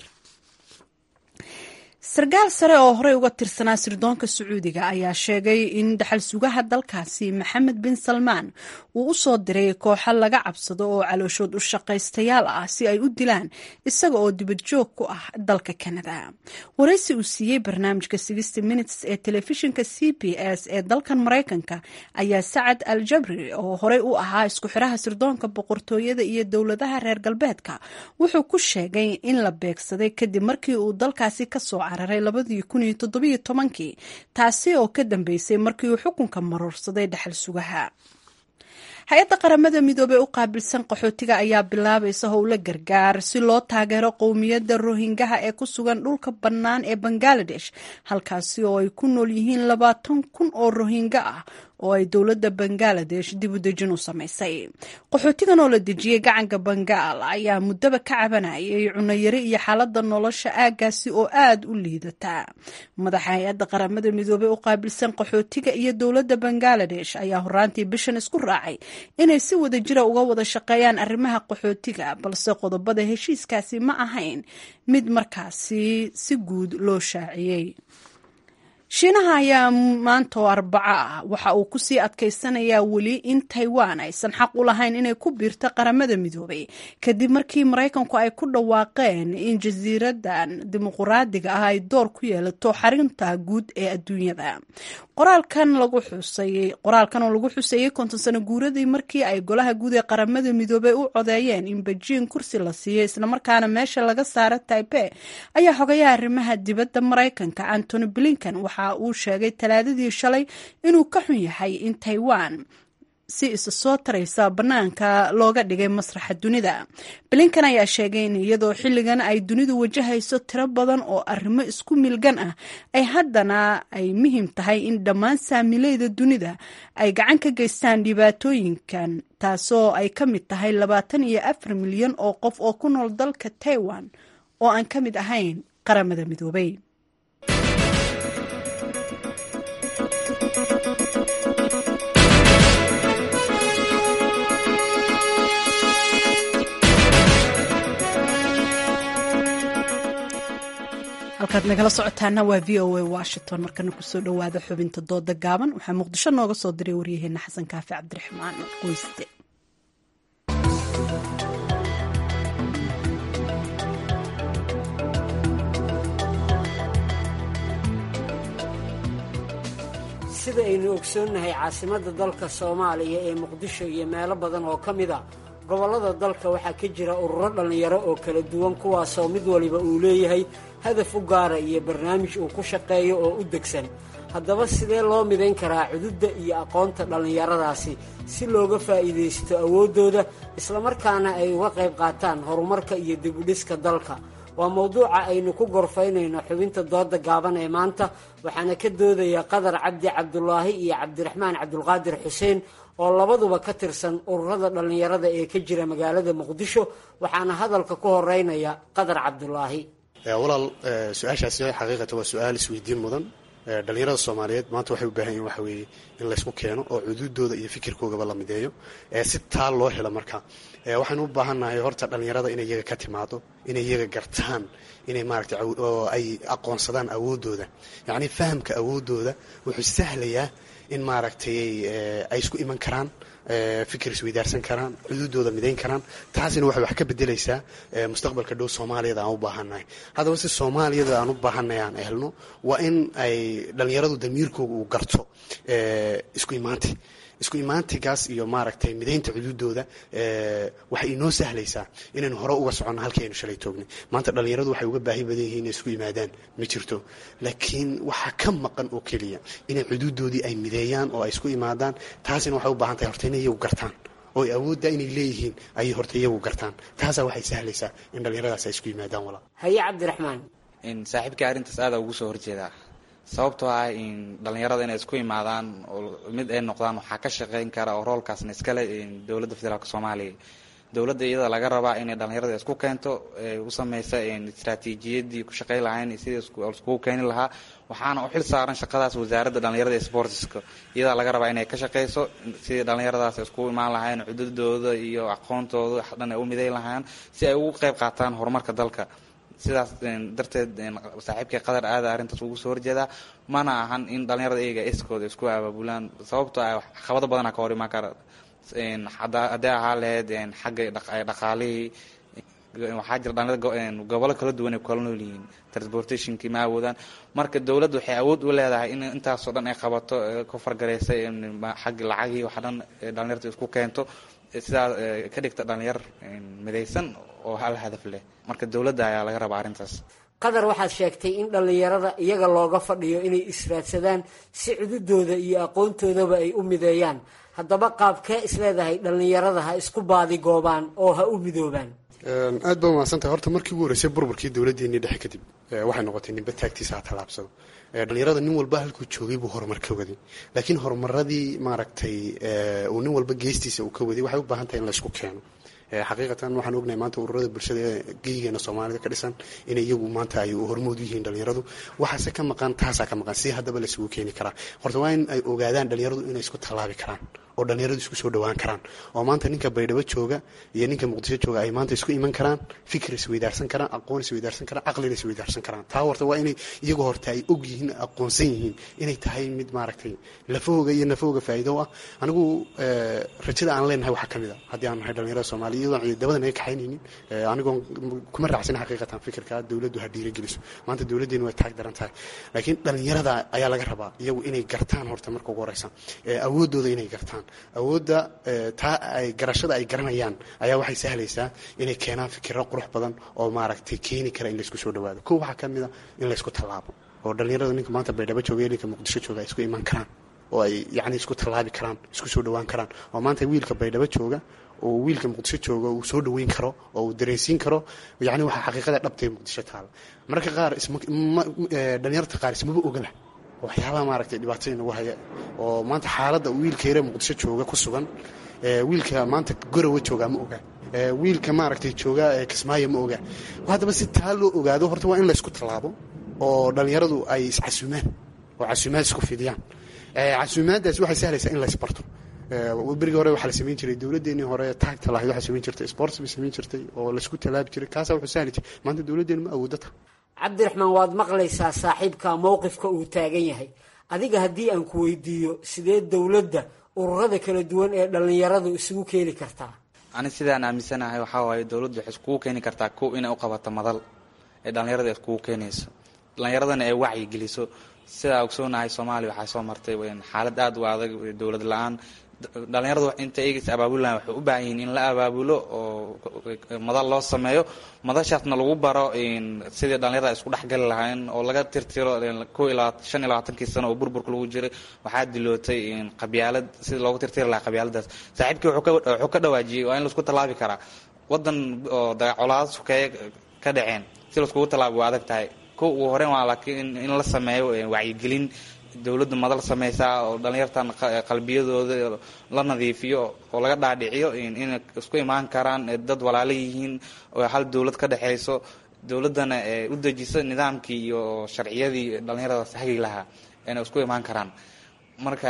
sarkaal sare oo horey uga tirsanaa sirdoonka sacuudiga ayaa sheegay in dhaxal sugaha dalkaasi maxamed bin salmaan uu u soo diray kooxo laga cabsado oo calooshood u shaqaystayaal ah si ay u dilaan isaga oo dibad joog ku ah dalka kanada waraysi uu siiyey barnaamijka sixty minutes ee telefishinka c b s ee dalkan maraykanka ayaa sacad al jabri oo horey u ahaa isku xiraha sirdoonka boqortooyada iyo dowladaha reer galbeedka wuxuu ku sheegay in la beegsaday kadib markii uu dalkaasi kasoo cararay labadii kun iyo toddobiyo tobankii taasi oo ka dambeysay markii uu xukunka maroorsaday dhaxal sugaha hay-adda qaramada midoobey u qaabilsan qaxootiga ayaa bilaabaysa howlo gargaar si loo taageero qowmiyadda rohingaha ee ku sugan dhulka bannaan ee bangaladesh halkaasi oo ay ku nool yihiin labaatan kun oo rohinga ah oo ay dowladda bangaladesh dib u dejin u samaysay qaxootigan oo la dejiyey gacanka bangaal ayaa muddaba ka cabanayay cunayari iyo xaaladda nolosha aaggaasi oo aada u liidata madaxa hay-adda qaramada midoobey u qaabilsan qaxootiga iyo dowladda bangaladesh ayaa horaantii bishan isku raacay inay si wada jira uga wada shaqeeyaan arrimaha qaxootiga balse qodobada heshiiskaasi ma ahayn mid markaasi si guud loo shaaciyey shiinaha ayaa maanta oo arbaco ah waxa uu kusii adkaysanayaa weli in taiwan aysan xaq u lahayn inay ku biirto qaramada midoobay kadib markii maraykanku ay ku dhawaaqeen in jasiiradan dimuquraadiga ah ay door ku yeelato xarinta guud ee adduunyada qoraalkan lagu xusayey qoraalkan oo lagu xuseeyey konton sano guuradii markii ay golaha guud ee qaramada midoobey u codeeyeen in bejiing kursi la siiyo islamarkaana meesha laga saaro taipe ayaa xogayaha arrimaha dibadda maraykanka antony blinkan waxa uu sheegay talaadadii shalay inuu ka xun yahay in taiwan si isa soo taraysa bannaanka looga dhigay masraxa dunida blinkan ayaa sheegay in iyadoo xilligan ay dunidu wajahayso tiro badan oo arrimo isku milgan ah ay haddana ay muhiim tahay in dhammaan saamileyda dunida ay gacan ka geystaan dhibaatooyinkan taasoo ay ka mid tahay labaatan iyo afar milyan oo qof oo ku nool dalka taiwan oo aan ka mid ahayn qaramada midoobay halkaad nagala socotaana waa v o a washington markana kusoo dhowaada xubinta dooda gaaban waxaa muqdisho nooga soo diray waryaheena xasan kaafi cabdiraxmaan qoyste sida aynu ogsoonnahay caasimadda dalka soomaaliya ee muqdisho iyo meelo badan oo ka mid a gobollada dalka waxaa ka jira ururo dhallinyaro oo kala duwan kuwaasoo mid waliba uu leeyahay hadaf u gaara iyo barnaamij uu ku shaqeeyo oo u degsan haddaba sidee loo midayn karaa cududda iyo aqoonta dhallinyaradaasi si looga faa'iidaysto awooddooda islamarkaana ay uga qayb qaataan horumarka iyo dibudhiska dalka waa mowduuca aynu ku gorfaynayno xubinta dooda gaaban ee maanta waxaana ka doodaya qadar cabdi cabdulaahi iyo cabdiraxmaan cabdulqaadir xuseen oo labaduba ka tirsan ururada dhallinyarada ee ka jira magaalada muqdisho waxaana hadalka ku horeynaya qadar cabdulaahi walaal su-aashaasi xaqiiqatan waa su-aal isweydiin mudan dhalinyarada soomaaliyeed maanta waxay u baahan yihin waxa weeye in laysku keeno oo cuduudooda iyo fikirkoogaba la mideeyo si taa loo helo marka waxaynu u baahannahay horta dhalinyarada inay iyaga ka timaado inay iyaga gartaan inay maaragtay oo ay aqoonsadaan awooddooda yacni fahamka awooddooda wuxuu sahlayaa in maaragtay ay isku iman karaan fikir isweydaarsan karaan xuduudooda midayn karaan taasina waxay wax ka bedelaysaa mustaqbalka dhow soomaaliyada aan u baahannahay haddaba si soomaaliyada aan u baahannahay aan helno waa in ay dhalinyaradu damiirkooga uu garto isku imaanti isku imaantigaas iyo maaragtay midaynta xuduudooda waxay inoo sahlaysaa inaynu hore uga soconno halkii aynu shalay toognay maanta dhalinyaradu waxay uga baahi badan yihiin inay isku yimaadaan ma jirto laakiin waxaa ka maqan oo keliya inay xuduudoodii ay mideeyaan oo ay isku imaadaan taasina waxay u baahan tahay horta inay iyagu gartaan oo ay awoodda inay leeyihiin ayay horta iyagu gartaan taasaa waxay sahlaysaa in dhalinyaradaas ay isku yimaadaan walaa haye cabdiraxmaan saaxiibkai arrintaas aada ugu soo horjeedaa sababtoo ah in dhalinyarada inay isku imaadaan oo mid ay noqdaan waxaa ka shaqeyn kara oo roolkaasna iskale dowladda federaalk soomaaliya dowladda iyada laga rabaa inay dhalinyarada isku keento u sameysa istraatiijiyadii ku shaqey lahayn sidii iskugu keeni lahaa waxaana u xil saaran shaqadaas wasaaradda dhalinyarada ee sportska iyadaa laga rabaa inay ka shaqeyso sidii dhalinyaradaas iskugu imaan lahayn cududooda iyo aqoontooda wax dhan ay u miday lahaan si ay ugu qeyb qaataan horumarka dalka sidaas darteed saaxiibkay qadar aada arrintaas ugu soo horjeedaa mana ahan in dhalinyarada iyaga iskooda isku abaabulaan sababtoo ah caqabado badana ka hor imaan kara haddii ahaa lahayd xagga dhaqaalihii waxaa jira dhalinyarada gobolo kala duwan ay kala nool yihiin transportationkii ma awoodaan marka dowladda waxay awood u leedahay in intaasoo dhan ay qabato ku fargareysay xagga lacagii wax dhan dhalinyarta isku keento sidaa ka dhigta dhalinyar midaysan oo hal hadaf leh marka dowladda ayaa laga rabaa arrintaas qadar waxaad sheegtay in dhallinyarada iyaga looga fadhiyo inay israadsadaan si cududooda iyo aqoontoodaba ay u mideeyaan haddaba qaabkee isleedahay dhallinyarada ha isku baadigoobaan oo ha u midoobaan aad baa umahadsantahay horta markii ugu horreysay burburkii dowladdeennii dhexe kadib waxay noqotay ninba taagtiisa ha tallaabsado dhalinyarada nin walba halkuu joogay buu horumar ka waday laakiin horumaradii maaragtay uu nin walba geestiisa uu ka waday waxay u baahan tahay in laysku keeno xaqiiqatan waxaan ognahay maanta ururada bulshada ee geyigeena soomaalida ka dhisan inay iyagu maanta ay hormood u yihiin dhalinyaradu waxaase ka maqan taasaa ka maqan si haddaba laisugu keeni karaa horta waa in ay ogaadaan dhalinyaradu inay isku tallaabi karaan oo dhalinyaradu isku soo dhawaan karaan oo maanta ninka baydhabo jooga iyo ninka muqdisho jooga ay maanta isku iman karaan fikir isweydaarsan karaan aqoon isweydaarsan karaan caqlina isweydaarsan karaan taa horta waa inay iyagu horta ay og yihiin aqoonsan yihiin inay tahay mid maaragtay lafahooga iyo nafahooga faa'iido ah anigu rajada aan leenahay waxaa ka mid a haddii aan nahay dhalinyarada soomaaliya iyadoon ciidamada naga kaxaynaynin anigoon kuma raacsan xaqiiqatan fikirka dowladdu ha dhiirageliso maanta dowladdeenu way taag daran tahay laakiin dhalinyarada ayaa laga rabaa iyagu inay gartaan horta marka ugu horeysa awooddooda inay gartaan awoodda taa ay garashada ay garanayaan ayaa waxay sahlaysaa inay keenaan fikiro qurux badan oo maaragtay keeni kara in laysku soo dhawaado ko waxaa ka mid a in laysku tallaabo oo dhalinyarada ninka maanta baydhabo jooga iyo ninka muqdisho jooga ay isku iman karaan oo ay yacni isku tallaabi karaan isku soo dhawaan karaan oo maanta wiilka baydhabo jooga oo wiilka muqdisho jooga uu soo dhaweyn karo oo uu dareensiin karo yacni waxaa xaqiiqada dhabtay muqdisho taala mararka qaar dhalinyarta qaar ismaba ogaba waxyaabaha maaragtay dhibaatada inagu haya oo maanta xaaladda wiilka yare muqdisho jooga ku sugan wiilka maanta gorowa joogaa ma oga wiilka maaragtay jooga kismaayo ma oga haddaba si taa loo ogaado horta waa in laysku tallaabo oo dhalinyaradu ay iscasuumaan oo casuumaad isku fidiyaan casuumaaddaas waxay sahlaysaa in laysbarto berigii hore waxaa la samayn jiray dowladdeenii hore taagta lahayd waxaa samayn jirtay sports bay samayn jirtay oo laysku tallaabi jiray kaasaa wuxuu sahli jiray maanta dowladdeenu ma awooddo ta cabdiraxmaan waad maqlaysaa saaxiibka mowqifka uu taagan yahay adiga haddii aan ku weydiiyo sidee dowladda ururada kala duwan ee dhallinyaradu isugu keeni kartaa ani sidaan aaminsanahay waxaa waaye dowladdu waxay iskugu keeni kartaa kow inay u qabato madal ee dhallinyarada iskugu keenayso dhallinyaradana ay wacyi geliso sidaa ogsoonahay soomaaliya waxaa soo martay xaalad aada u adag dowlad la-aan dhalinyaradu inta eegis abaabulahan waxay u baahan yihiin in la abaabulo oo madal loo sameeyo madashaasna lagu baro sidii dhalinyarada isku dhexgali lahayn oo laga tirtiro ko ilaa shan iyo labaatankii sano oo burburka lagu jiray waxaa dilootay qabyaalad sidii loogu tirtiri lahaa qabyaaladaas saaxiibkii wuxuu ka dhawaajiyey waa in laisku tallaabi karaa wadan oo colaado sukeeye ka dhaceen si laiskugu tallaabi waa adag tahay ko ugu horeyn waa laakiin in la sameeyo wacyigelin dowladda madal sameysaa oo dhalinyartan qalbiyadooda la nadiifiyo oo laga dhaadhiciyo inay isku imaan karaan dad walaalo yihiin oo hal dowlad ka dhexeyso dowladdana u dejiso nidaamkii iyo sharciyadii dhalinyaradaas hagi lahaa inay isku imaan karaan marka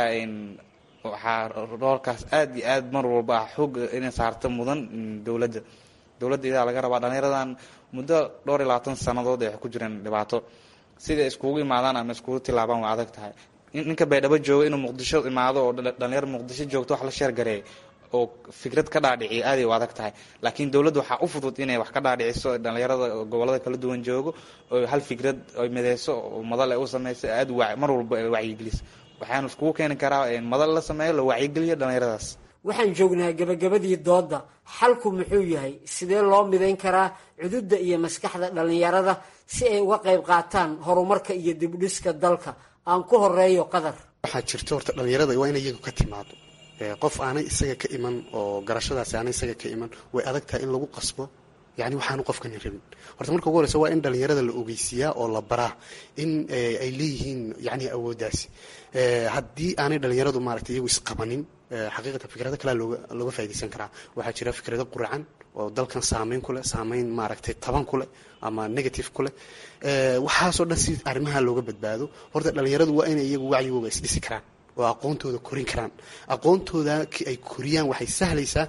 waxaa roolkaas aada iyo aad mar walba ah xoog inay saarta mudan dowladda dowladda idaa laga rabaa dhalinyaradan muddo dhowr iyo labaatan sanadood ay ku jireen dhibaato siday iskugu imaadaan ama iskugu tilaabaan waa adag tahay ninka baydhabo jooga inuu muqdisho imaado oo dhalinyaro muqdisho joogto wax la sheergareey oo fikrad ka dhaadhiciya aaday u adag tahay laakiin dowladda waxaa u fudud inay wax ka dhaadhiciso dhalinyarada gobolada kala duwan joogo oo hal fikrad ay mideyso oo madal ay u sameyso aad mar walba ay wacyigeliso waxaanu iskugu keeni karaa madal la sameeyo la wacyigeliyo dhalinyaradaas waxaan joognaa gebagabadii doodda xalku muxuu yahay sidee loo midayn karaa cududda iyo maskaxda dhallinyarada si ay uga qayb qaataan horumarka iyo dibdhiska dalka aan ku horeeyo qadar waxaa jirta horta dhalinyarada waa in iyagu ka timaado qof aanay isaga ka iman oo garashadaasi aanay isaga ka iman way adag tahay in lagu qasbo yani waxaanu qofkani rabin horta marka ugu horeysa waa in dhalinyarada la ogeysiiyaa oo la baraa in ay leeyihiin yani awooddaasi haddii aanay dhalinyaradu maaragtay iyagu isqabanin xaqiiqatan fikrado kalea looga looga faa'idaysan karaa waxaa jira fikrado quracan oo dalkan saameyn ku leh saameyn maaragtay taban ku leh ama negative ku leh waxaasoo dhan si arrimaha looga badbaado horta dhalinyaradu waa inay iyagu wacyigooga isdhisi karaan oo aqoontooda korin karaan aqoontooda ay koriyaan waxay sahlaysaa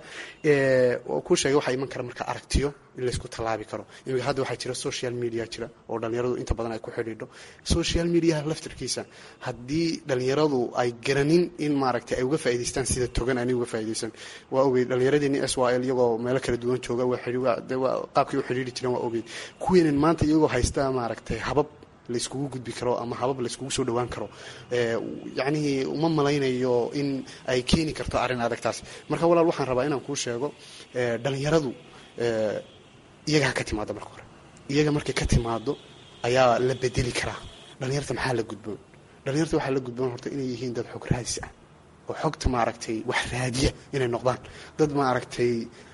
ku sheegay waxaa iman kara marka aragtiyo in laysku tallaabi karo imika hadda waxaa jira social media jira oo dhalinyaradu inta badan ay ku xidhiidho social mediaha laftirkiisa haddii dhalinyaradu ay garanin in maaragtay ay uga faa'idaystaan sida togan aanay uga faa'iidaysan waa ogey dhalinyaradeenii s y l iyagoo meelo kala duwan jooga qaabkay u xidhiidhi jireen waa ogey kuweenan maanta iyagoo haysta maaragtay habab layskugu gudbi karo ama habab layskugu soo dhawaan karo yacnihii uma malaynayo in ay keeni karto arrin adagtaas marka walaal waxaan rabaa inaan kuu sheego dhalinyaradu iyaga ha ka timaado marka hore iyaga markay ka timaado ayaa la bedeli karaa dhalinyarta maxaa la gudboon dhalinyarta waxaa la gudboon horta inay yihiin dad xog raadis ah oo xogta maaragtay wax raadiya inay noqdaan dad maaragtay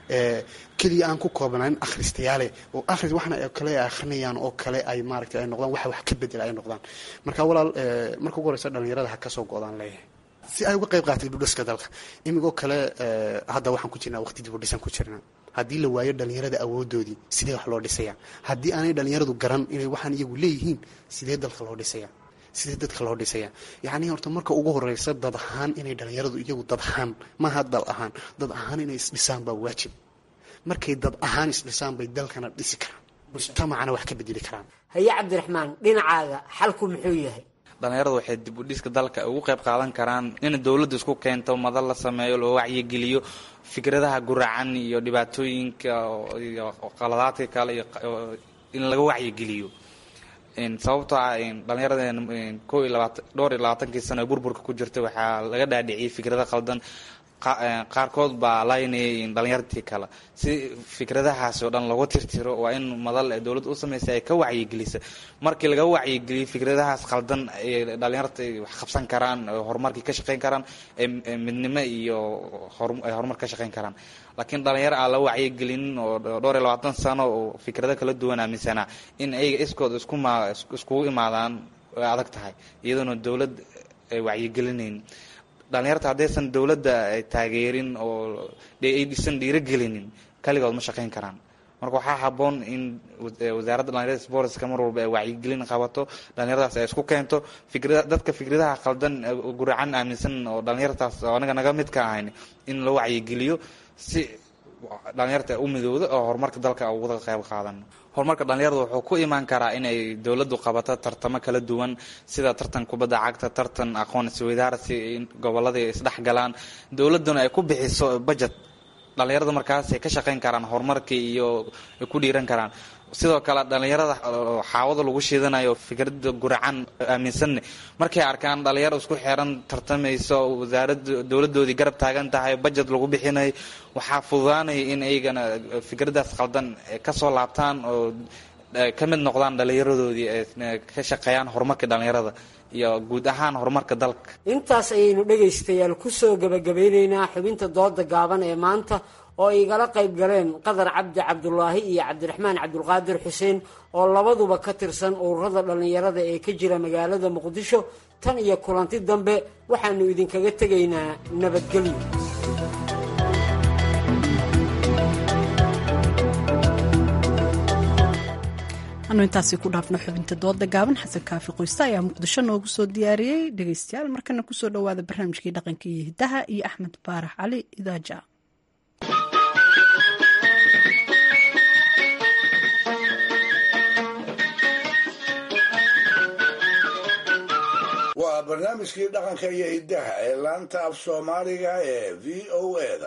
keliya aan ku koobnayn akhristayaale oo akhris waxna kale ay akhrinayaan oo kale ay maaragtay ay noqdaan waxa wax ka bedela ay noqdaan marka walaal marka ugu horeysa dhalinyarada ha kasoo go-daan leeyahay si ay uga qayb qaatay dibudhiska dalka imigoo kale hadda waxaan ku jirnaa waqti dibudhisan ku jirnaa haddii la waayo dhalinyarada awoodoodii sidee wax loo dhisaya haddii aanay dhalinyaradu garan inay waxaan iyagu leeyihiin sidee dalka loo dhisaya sidee dadka loo dhisaya yacni horta marka ugu horeysa dad ahaan inay dhalinyaradu iyagu dad ahaan maaha dal ahaan dad ahaan inay isdhisaan baa waajib markay dad ahaan isdhisaan bay dalkana dhisi karaan mujtamacana wax ka bedeli karaan haye cabdiraxmaan dhinacaaga xalku muxuu yahay dhalinyaradu waxay dib u dhiska dalka ugu qayb qaadan karaan in dowladda isku keento madal la sameeyo loo wacyigeliyo fikradaha guracan iyo dhibaatooyinka iyo qaladaadka kale iyo in laga wacyigeliyo sababtoo ah dhalinyarada ko iyo labaatan dhowr iyo labaatankii sano ee burburka ku jirta waxaa laga dhaadhiciyay fikrado qaldan qaarkood baa laynayay dhalinyartii kale si fikradahaasi oo dhan lagu tirtiro waa in madal ee dowladda u samaysay ay ka wacyigelisa markii laga wacyigeliyo fikradahaas qaldan ay dhalinyarta wax qabsan karaan horumarkii ka shaqeyn karaan midnimo iyo ay horumar ka shaqeyn karaan laakiin dhalinyaro aan la wacyigelinin oo dhowr iyo labaatan sano oo fikrado kala duwan aaminsanaa in ayaga iskooda iskuma iskugu imaadaan way adag tahay iyadoona dowlad ay wacyigelinayn dhalinyarta haddaysan dowladda taageerin oo aysan dhiirogelinin kaligood ma shaqeyn karaan marka waxaa haboon in wasaaradda dhalinyarada sportska mar walba ay wacyigelin qabato dhalinyaradaas ay isku keento fikrada dadka fikradaha qaldan guracan aaminsan oo dhalinyartaas oo anaga naga mid ka ahayn in la wacyigeliyo si dhalinyarta u midowda oo horumarka dalka uga qayb qaadan horumarka dhalinyarada wuxuu ku imaan karaa inay dowladdu qabato tartamo kala duwan sida tartan kubadda cagta tartan aqoon isweydaarsi gobolladii isdhexgalaan dowladduna ay ku bixiso budget dhalinyarada markaasay ka shaqeyn karaan horumarkii iyo ay ku dhiiran karaan sidoo kale dhalinyarada xaawada lagu shiidanayo fikrada guracan aaminsanne markay arkaan dhalinyaro isku xeran tartamayso wasaarada dowladoodii garab taagan tahay budget lagu bixinayo waxaa fududaanaya in ayagana fikradaas qaldan kasoo laabtaan oo ka mid noqdaan dhalinyaradoodii ka shaqeeyaan horumarka dhalinyarada iyo guud ahaan horumarka dalka intaas ayaynu dhegaystayaal kusoo gabagabeyneynaa xubinta dooda gaaban ee maanta oo ay igala qayb galeen qadar cabdi cabdulaahi iyo cabdiraxmaan cabdulqaadir xuseen oo labaduba ka tirsan ururada dhallinyarada ee ka jira magaalada muqdisho tan iyo kulanti dambe waxaanu idinkaga tegaynaa nabadgelyo anu intaasi ku dhaafno xubinta dooda gaaban xasan kaafi qoyste ayaa muqdisho noogu soo diyaariyey dhegeystayaal markana kusoo dhowaada barnaamijkii dhaqanka iyo hidaha iyo axmed baarax cali idaaja waa barnaamijkii dhaqanka iyo hiddaha ee laanta af soomaaliga ee v o eda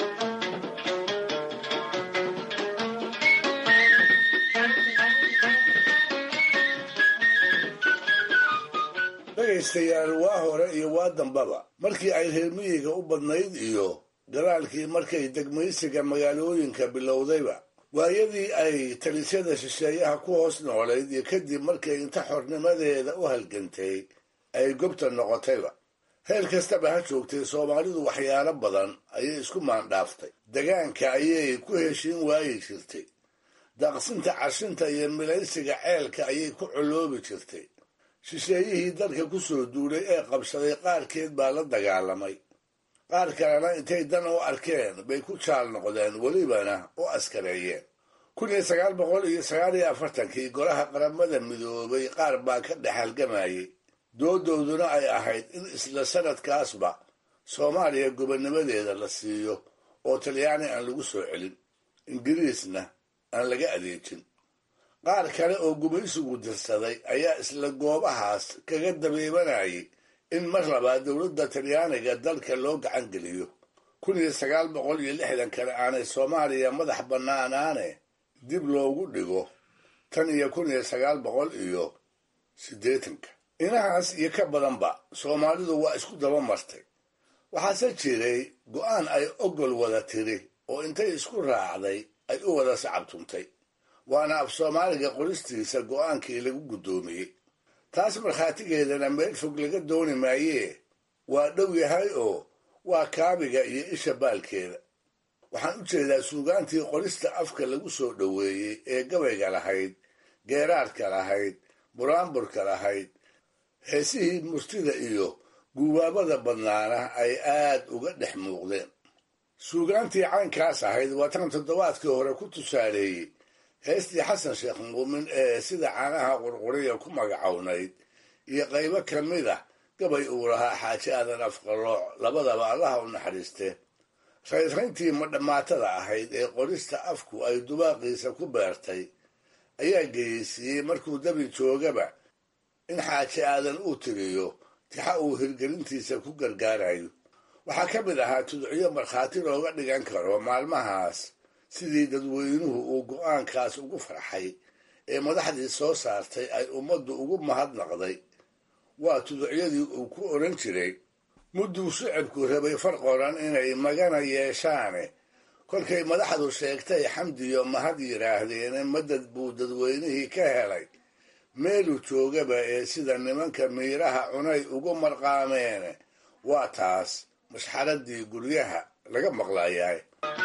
dhegaystayaal waa hore iyo waa dambaba markii ay reer miyiga u badnayd iyo galaalkii markay degmaysiga magaalooyinka bilowdayba waayadii ay talisyada shisheeyaha ku hoos noolayd iyo kadib markay inta xornimadeeda u halgantay ay gobta noqotayba heer kastaba ha joogtay soomaalidu waxyaalo badan ayay isku maandhaaftay degaanka ayay ku heshiin waayi jirtay daaqsinta cashinta iyo milaysiga ceelka ayay ku coloobi jirtay shisheeyihii dalka ku soo duulay ee qabsaday qaarkeed baa la dagaalamay qaar kalena intay dan u arkeen bay ku jaal noqdeen welibana u askareeyeen kun iyo sagaal boqol iyo sagaal iyo afartankii golaha qaramada midoobay qaar baa ka dhex halgamayay doodooduna ay ahayd in isla sanadkaasba soomaaliya gobonnimadeeda la siiyo oo talyaani aan lagu soo celin ingiriisna aan laga adeejin qaar kale oo gumaysigu dirsaday ayaa isla goobahaas kaga dabeebanayay in mar labaad dowladda talyaaniga dalka loo gacan geliyo kun iyo sagaal boqol iyo lixdan kale aanay soomaaliya madax bannaanaane dib loogu dhigo tan iyo kun iyo sagaal boqol iyo siddeetanka inahaas iyo ka badanba soomaalidu waa isku daba martay waxaase jiray go'aan ay ogol wada tiri oo intay isku raacday ay u wada sacabtuntay waana af soomaaliga qoristiisa go'aankii lagu guddoomiyey taas markhaatigeedana meel fog laga dooni maayee waa dhow yahay oo waa kaabiga iyo isha baalkeeda waxaan u jeedaa suugaantii qorista afka lagu soo dhoweeyey ee gabayga lahayd geeraarka lahayd buraanburka lahayd heesihii murtida iyo guubaabada badnaana ay aad uga dhex muuqdeen suugaantii caynkaas ahayd waa tan toddobaadkii hore ku tusaaleeyey heestii xasan sheekh muumin ee sida caanaha qurquriya ku magacownayd iyo qaybo ka mid ah gabay uu lahaa xaaji aadan afqalooc labadaba allaha u naxariiste raynrayntii madhammaatada ahayd ee qorista afku ay dubaaqiisa ku beertay ayaa geyeysiiyey markuu dabi joogaba in xaaji aadan uu tiriyo tixa uu hirgelintiisa ku gargaarayo waxaa ka mid ahaa tudciyo markhaati looga dhigan karo maalmahaas sidii dadweynuhu uu go'aankaas ugu farxay ee madaxdii soo saartay ay ummaddu ugu mahadnaqday waa tuducyadii uu ku odhan jiray mudduu shicibku rabay far qoran inay magana yeeshaane kolkay madaxdu sheegtay xamdiyo mahad yidhaahdeene madad buu dadweynihii ka helay meeluu joogaba ee sida nimanka miiraha cunay ugu marqaameene waa taas mashxaradii guryaha laga maqlayahay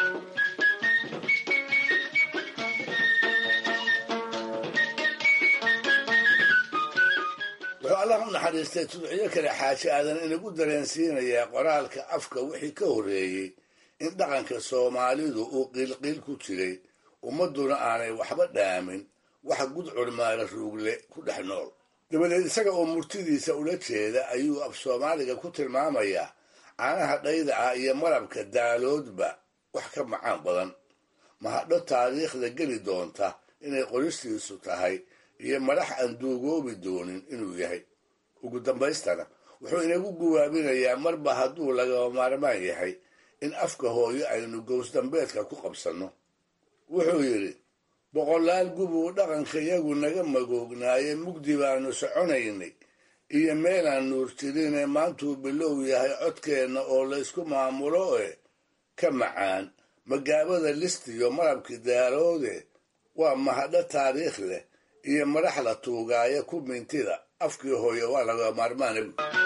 wuxuu allah u naxariistay tudciyo kale xaaji aadan inagu dareensiinayaa qoraalka afka wixii ka horreeyey in dhaqanka soomaalidu uu qiilqiil ku jiray ummadduna aanay waxba dhaamin wax gudcur maala ruugle ku dhex nool dabadeed isaga oo murtidiisa ula jeeda ayuu af soomaaliga ku tilmaamayaa caanaha dhayda ah iyo malabka daaloodba wax ka macaan badan mahadho taariikhda geli doonta inay qoristiisu tahay iyo madax aan duugoobi doonin inuu yahay ugu dambaystana wuxuu inagu guwaabinayaa marba hadduu lagaba maarmaan yahay in afka hooyo aynu gowsdambeedka ku qabsanno wuxuu yidhi boqolaal gubuu dhaqanka yagu naga magoognaaye mugdi baanu soconaynay iyo meelaan nuur jirine maantuu bilow yahay codkeenna oo laysku maamulo e ka macaan magaabada listiyo malabkii daaloode waa mahadho taariikh leh iyo madax la tuugaayo ku mintida afkii hooye waa laga maarmaana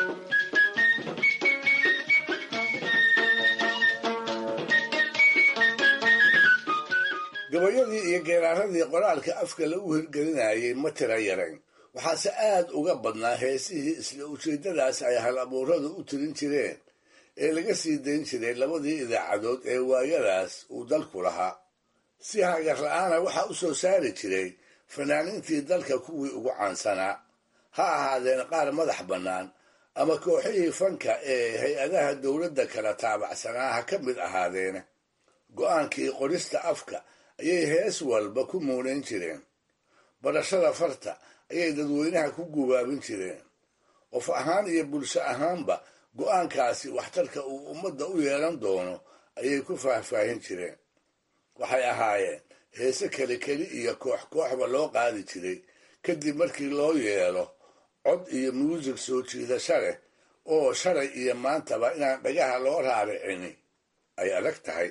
gabayadii iyo geeraaradii qoraalka afka lagu hirgelinayay ma tira yarayn waxaase aad uga badnaa heesihii isla ujeeddadaas ay hal abuuradu u tirin jireen ee laga sii dayn jiray labadii idaacadood ee waayadaas uu dalku lahaa si hagar la-aana waxaa u soo saari jiray fanaaniintii dalka kuwii ugu caansanaa ha ahaadeen qaar madax bannaan ama kooxihii fanka ee hay-adaha dowladda kala taabacsanaa ha ka mid ahaadeene go-aankii qorista afka ayay hees walba ku muunayn jireen barashada farta ayay dadweynaha ku gubaabin jireen qof ahaan iyo bulsho ahaanba go-aankaasi waxtarka uu ummadda u yeelan doono ayay ku faahfaahin jireen waxay ahaayeen heese keli keli iyo koox kooxba loo qaadi jiray kadib markii loo yeelo cod iyo muusig soo jiidasho leh oo shalay iyo maantaba inaan dhagaha loo raaricini ay adag tahay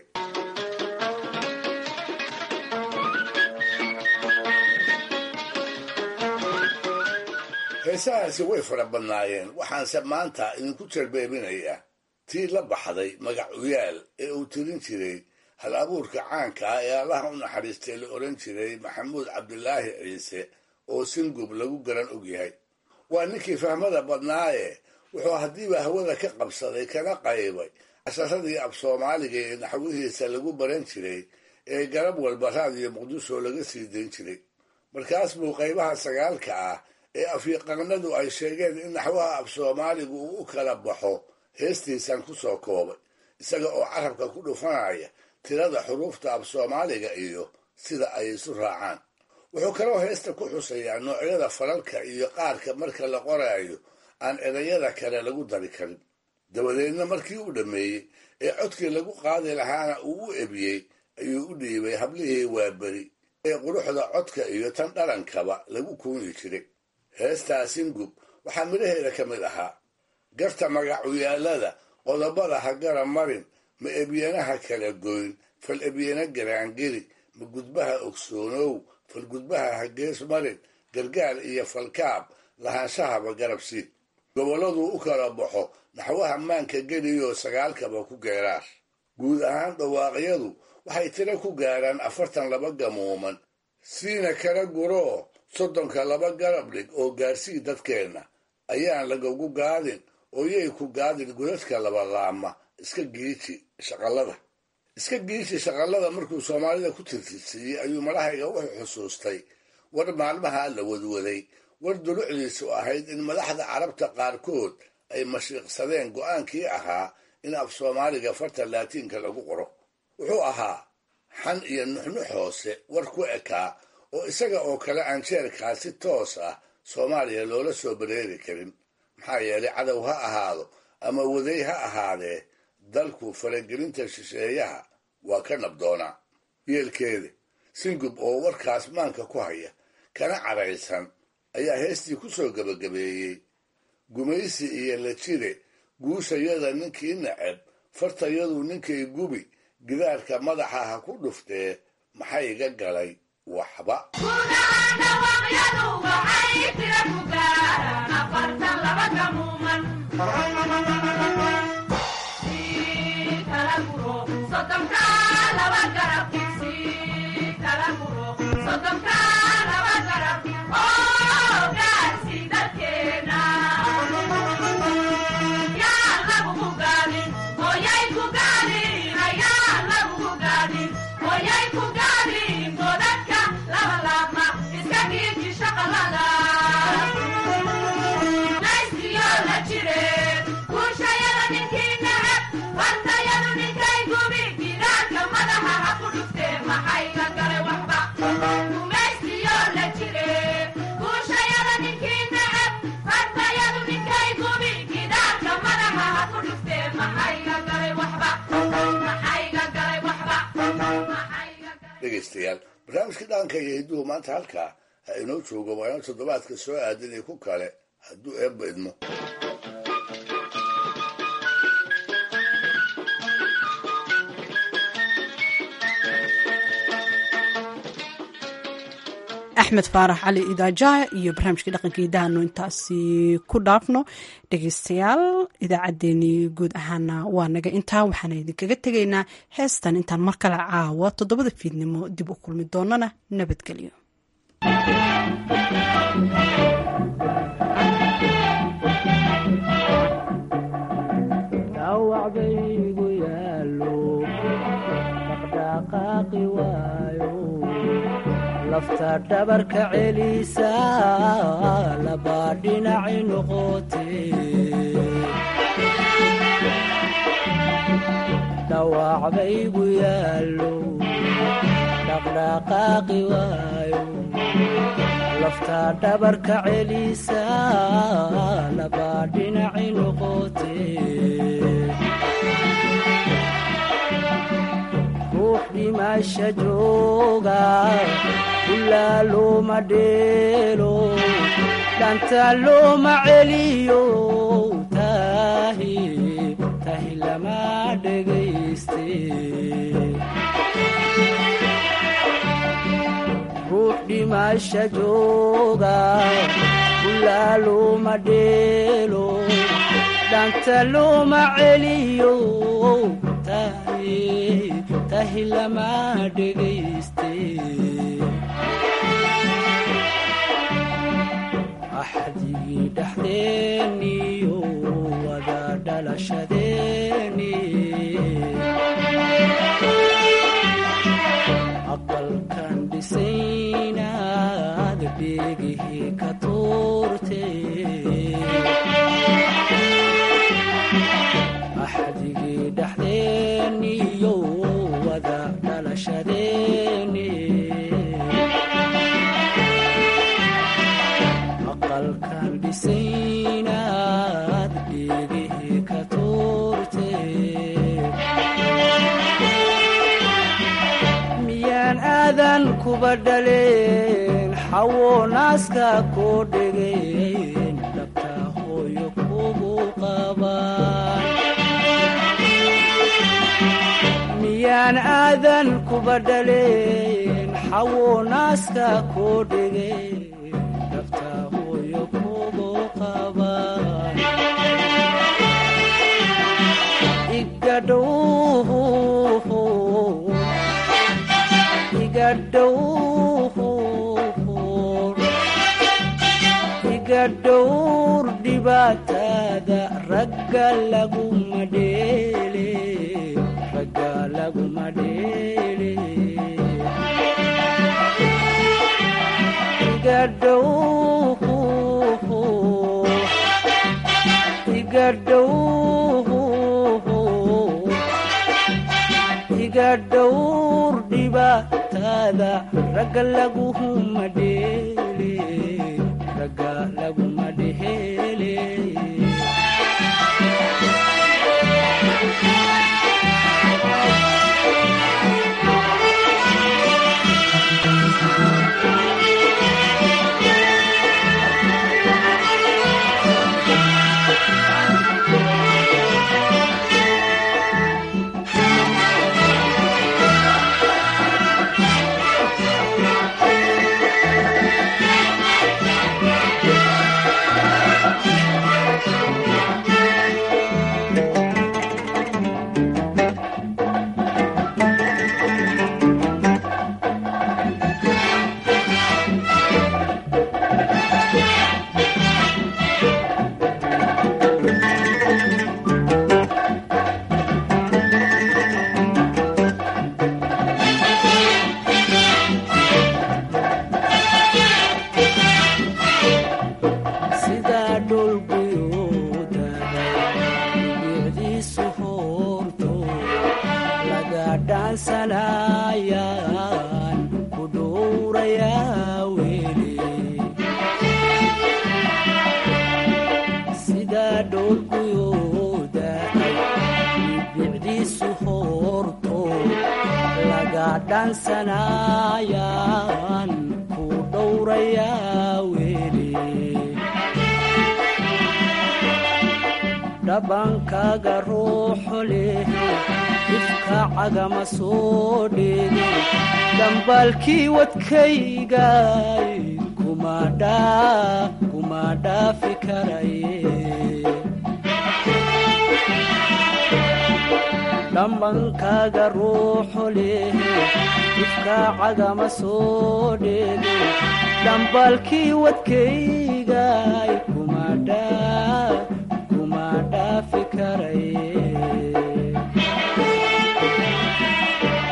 heesahaasi way fara badnaayeen waxaanse maanta idinku jarbeebinayaa tii la baxday magac uyaal ee uu tirin jiray hal abuurka caanka ah ee allaha u naxariistay la odhan jiray maxamuud cabdilaahi ciise oo singub lagu garan ogyahay waa ninkii fahmada badnaaye wuxuu haddiiba hawada ka qabsaday kana qaybay casharadii af soomaaliga ee naxwihiisa lagu baran jiray ee garab walba raadiyo muqdisho laga sii dayn jiray markaas buu qaybaha sagaalka ah ee afyaqaanadu ay sheegeen in naxwaha af soomaaligu uu u kala baxo heestiisan ku soo koobay isaga oo carabka ku dhufanaya tirada xuruufta af soomaaliga iyo sida ay isu raacaan wuxuu kaloo heesta ku xusayaa noocyada falalka iyo qaarka marka la qoraayo aan erayada kale lagu dari karin dabadeedna markii uu dhammeeyey ee codkii lagu qaadi lahaana uu u ebiyey ayuu u dhiibay hablihii waaberi ee quruxda codka iyo tan dhalankaba lagu kuuni jiray heestaa singub waxaa midhaheeda ka mid ahaa garta magacuyaallada qodobada ha gara marin ma ebyanaha kala goyn fal ebyana garaangeli ma gudbaha ogsoonow fal gudbaha ha gees marin gargaar iyo falkaab lahaanshahaba garabsiid gobolladuu u kala baxo naxwaha maanka geliyoo sagaalkaba ku geeraar guud ahaan dhawaaqyadu waxay tiro ku gaaraan afartan laba gamuuman siina kala guroo soddonka laba garab dhig oo gaarsii dadkeenna ayaan lagagu gaadin oo yay ku gaadin godadka labalaama iska giiji shaqallada iska giiji shaqallada markuu soomaalida ku tirtirsiiyey ayuu madahayga wuxuu xusuustay war maalmaha la wadwaday war dulucdiisu ahayd in madaxda carabta qaarkood ay mashiiqsadeen go'aankii ahaa in af soomaaliga farta laatiinka lagu qoro wuxuu ahaa xan iyo nuxnux hoose war ku ekaa oo isaga oo kale aan jeerkaa si toos ah soomaaliya loola soo bareeri karin maxaa yeelay cadow ha ahaado ama waday ha ahaadee dalku faragelinta shisheeyaha waa ka nabdoonaa yeelkeeda singub oo warkaas maanka ku haya kana cadhaysan ayaa heestii ku soo gebagabeeyey gumaysi iyo la jire guushayada ninkii nacab fartayadu ninkay gubi gidaarka madaxa ha ku dhuftee maxay iga galay waxba dhegaystayaal barnaamijka dhaqanka iyo hidduhu maanta halkaa ha inoo joogo waana toddobaadka soo aadanay ku kale hadduu eebba idmo axmed faarax cali idaajaha iyo barnaamijkii dhaqanka hidahaanu intaasi ku dhaafno dhegeystayaal idaacaddeenii guud ahaana waa naga intaa waxaana idinkaga tegaynaa heestan intaan mar kale caawa toddobada fiidnimo dib u kulmi doonana nabadgelyo lafta dhabarka celisa labaa dhinaci noqote dhawac baygu yaallo dhaqdhaqaaqi waayo lafta dhabarka celisa labaa dhinaci noqote ruux dhimasha jooga ilaa looma dheelo dhanta looma celiyo tahi tahi lama dhegayste ruux dhimasha jooga ilaa looma dheelo dhanta looma celiyo tahi tahi lama dhegayste axdigii dhexdeeniyo wada dhalashadeeni aqalkan dhisaynaad dheegihii ka tuurte axdigii dhexdeeniyo wada dhalashadeeni aqalkan dhisaynaad dheegihii ka tuurte miyaan aadan kuba dhaleen xawo naaska koo dhegeen dhabta hooyo kugu qabaan miyaan aadan kuba dhaleen xawo naaska koo dhegeen dhabta hooyo kugu qabaan igadhow iga dhowr dhibaatada ragga laguma dheele ragga laguma dheele iga dhow iga dhow iga dhowr dhibaatada ragga laguma dheele ragga laguma dheele sidaa dhulguyuudada bicdiisu hoorto laga dhaansanayaan ku dhowrayaa weli sidaa dhulguyuudada bicdiisu hoorto laga dhaansanayaan ku dhowrayaa weli dhabankaaga ruuxo leh ifka cagama soo dheege dhambaalkii wadkaygay kuma dhaafi karaye dhambankaaga ruuxo leh ifka cagama soo dheege dhambaalkii wadkaygay kuma dha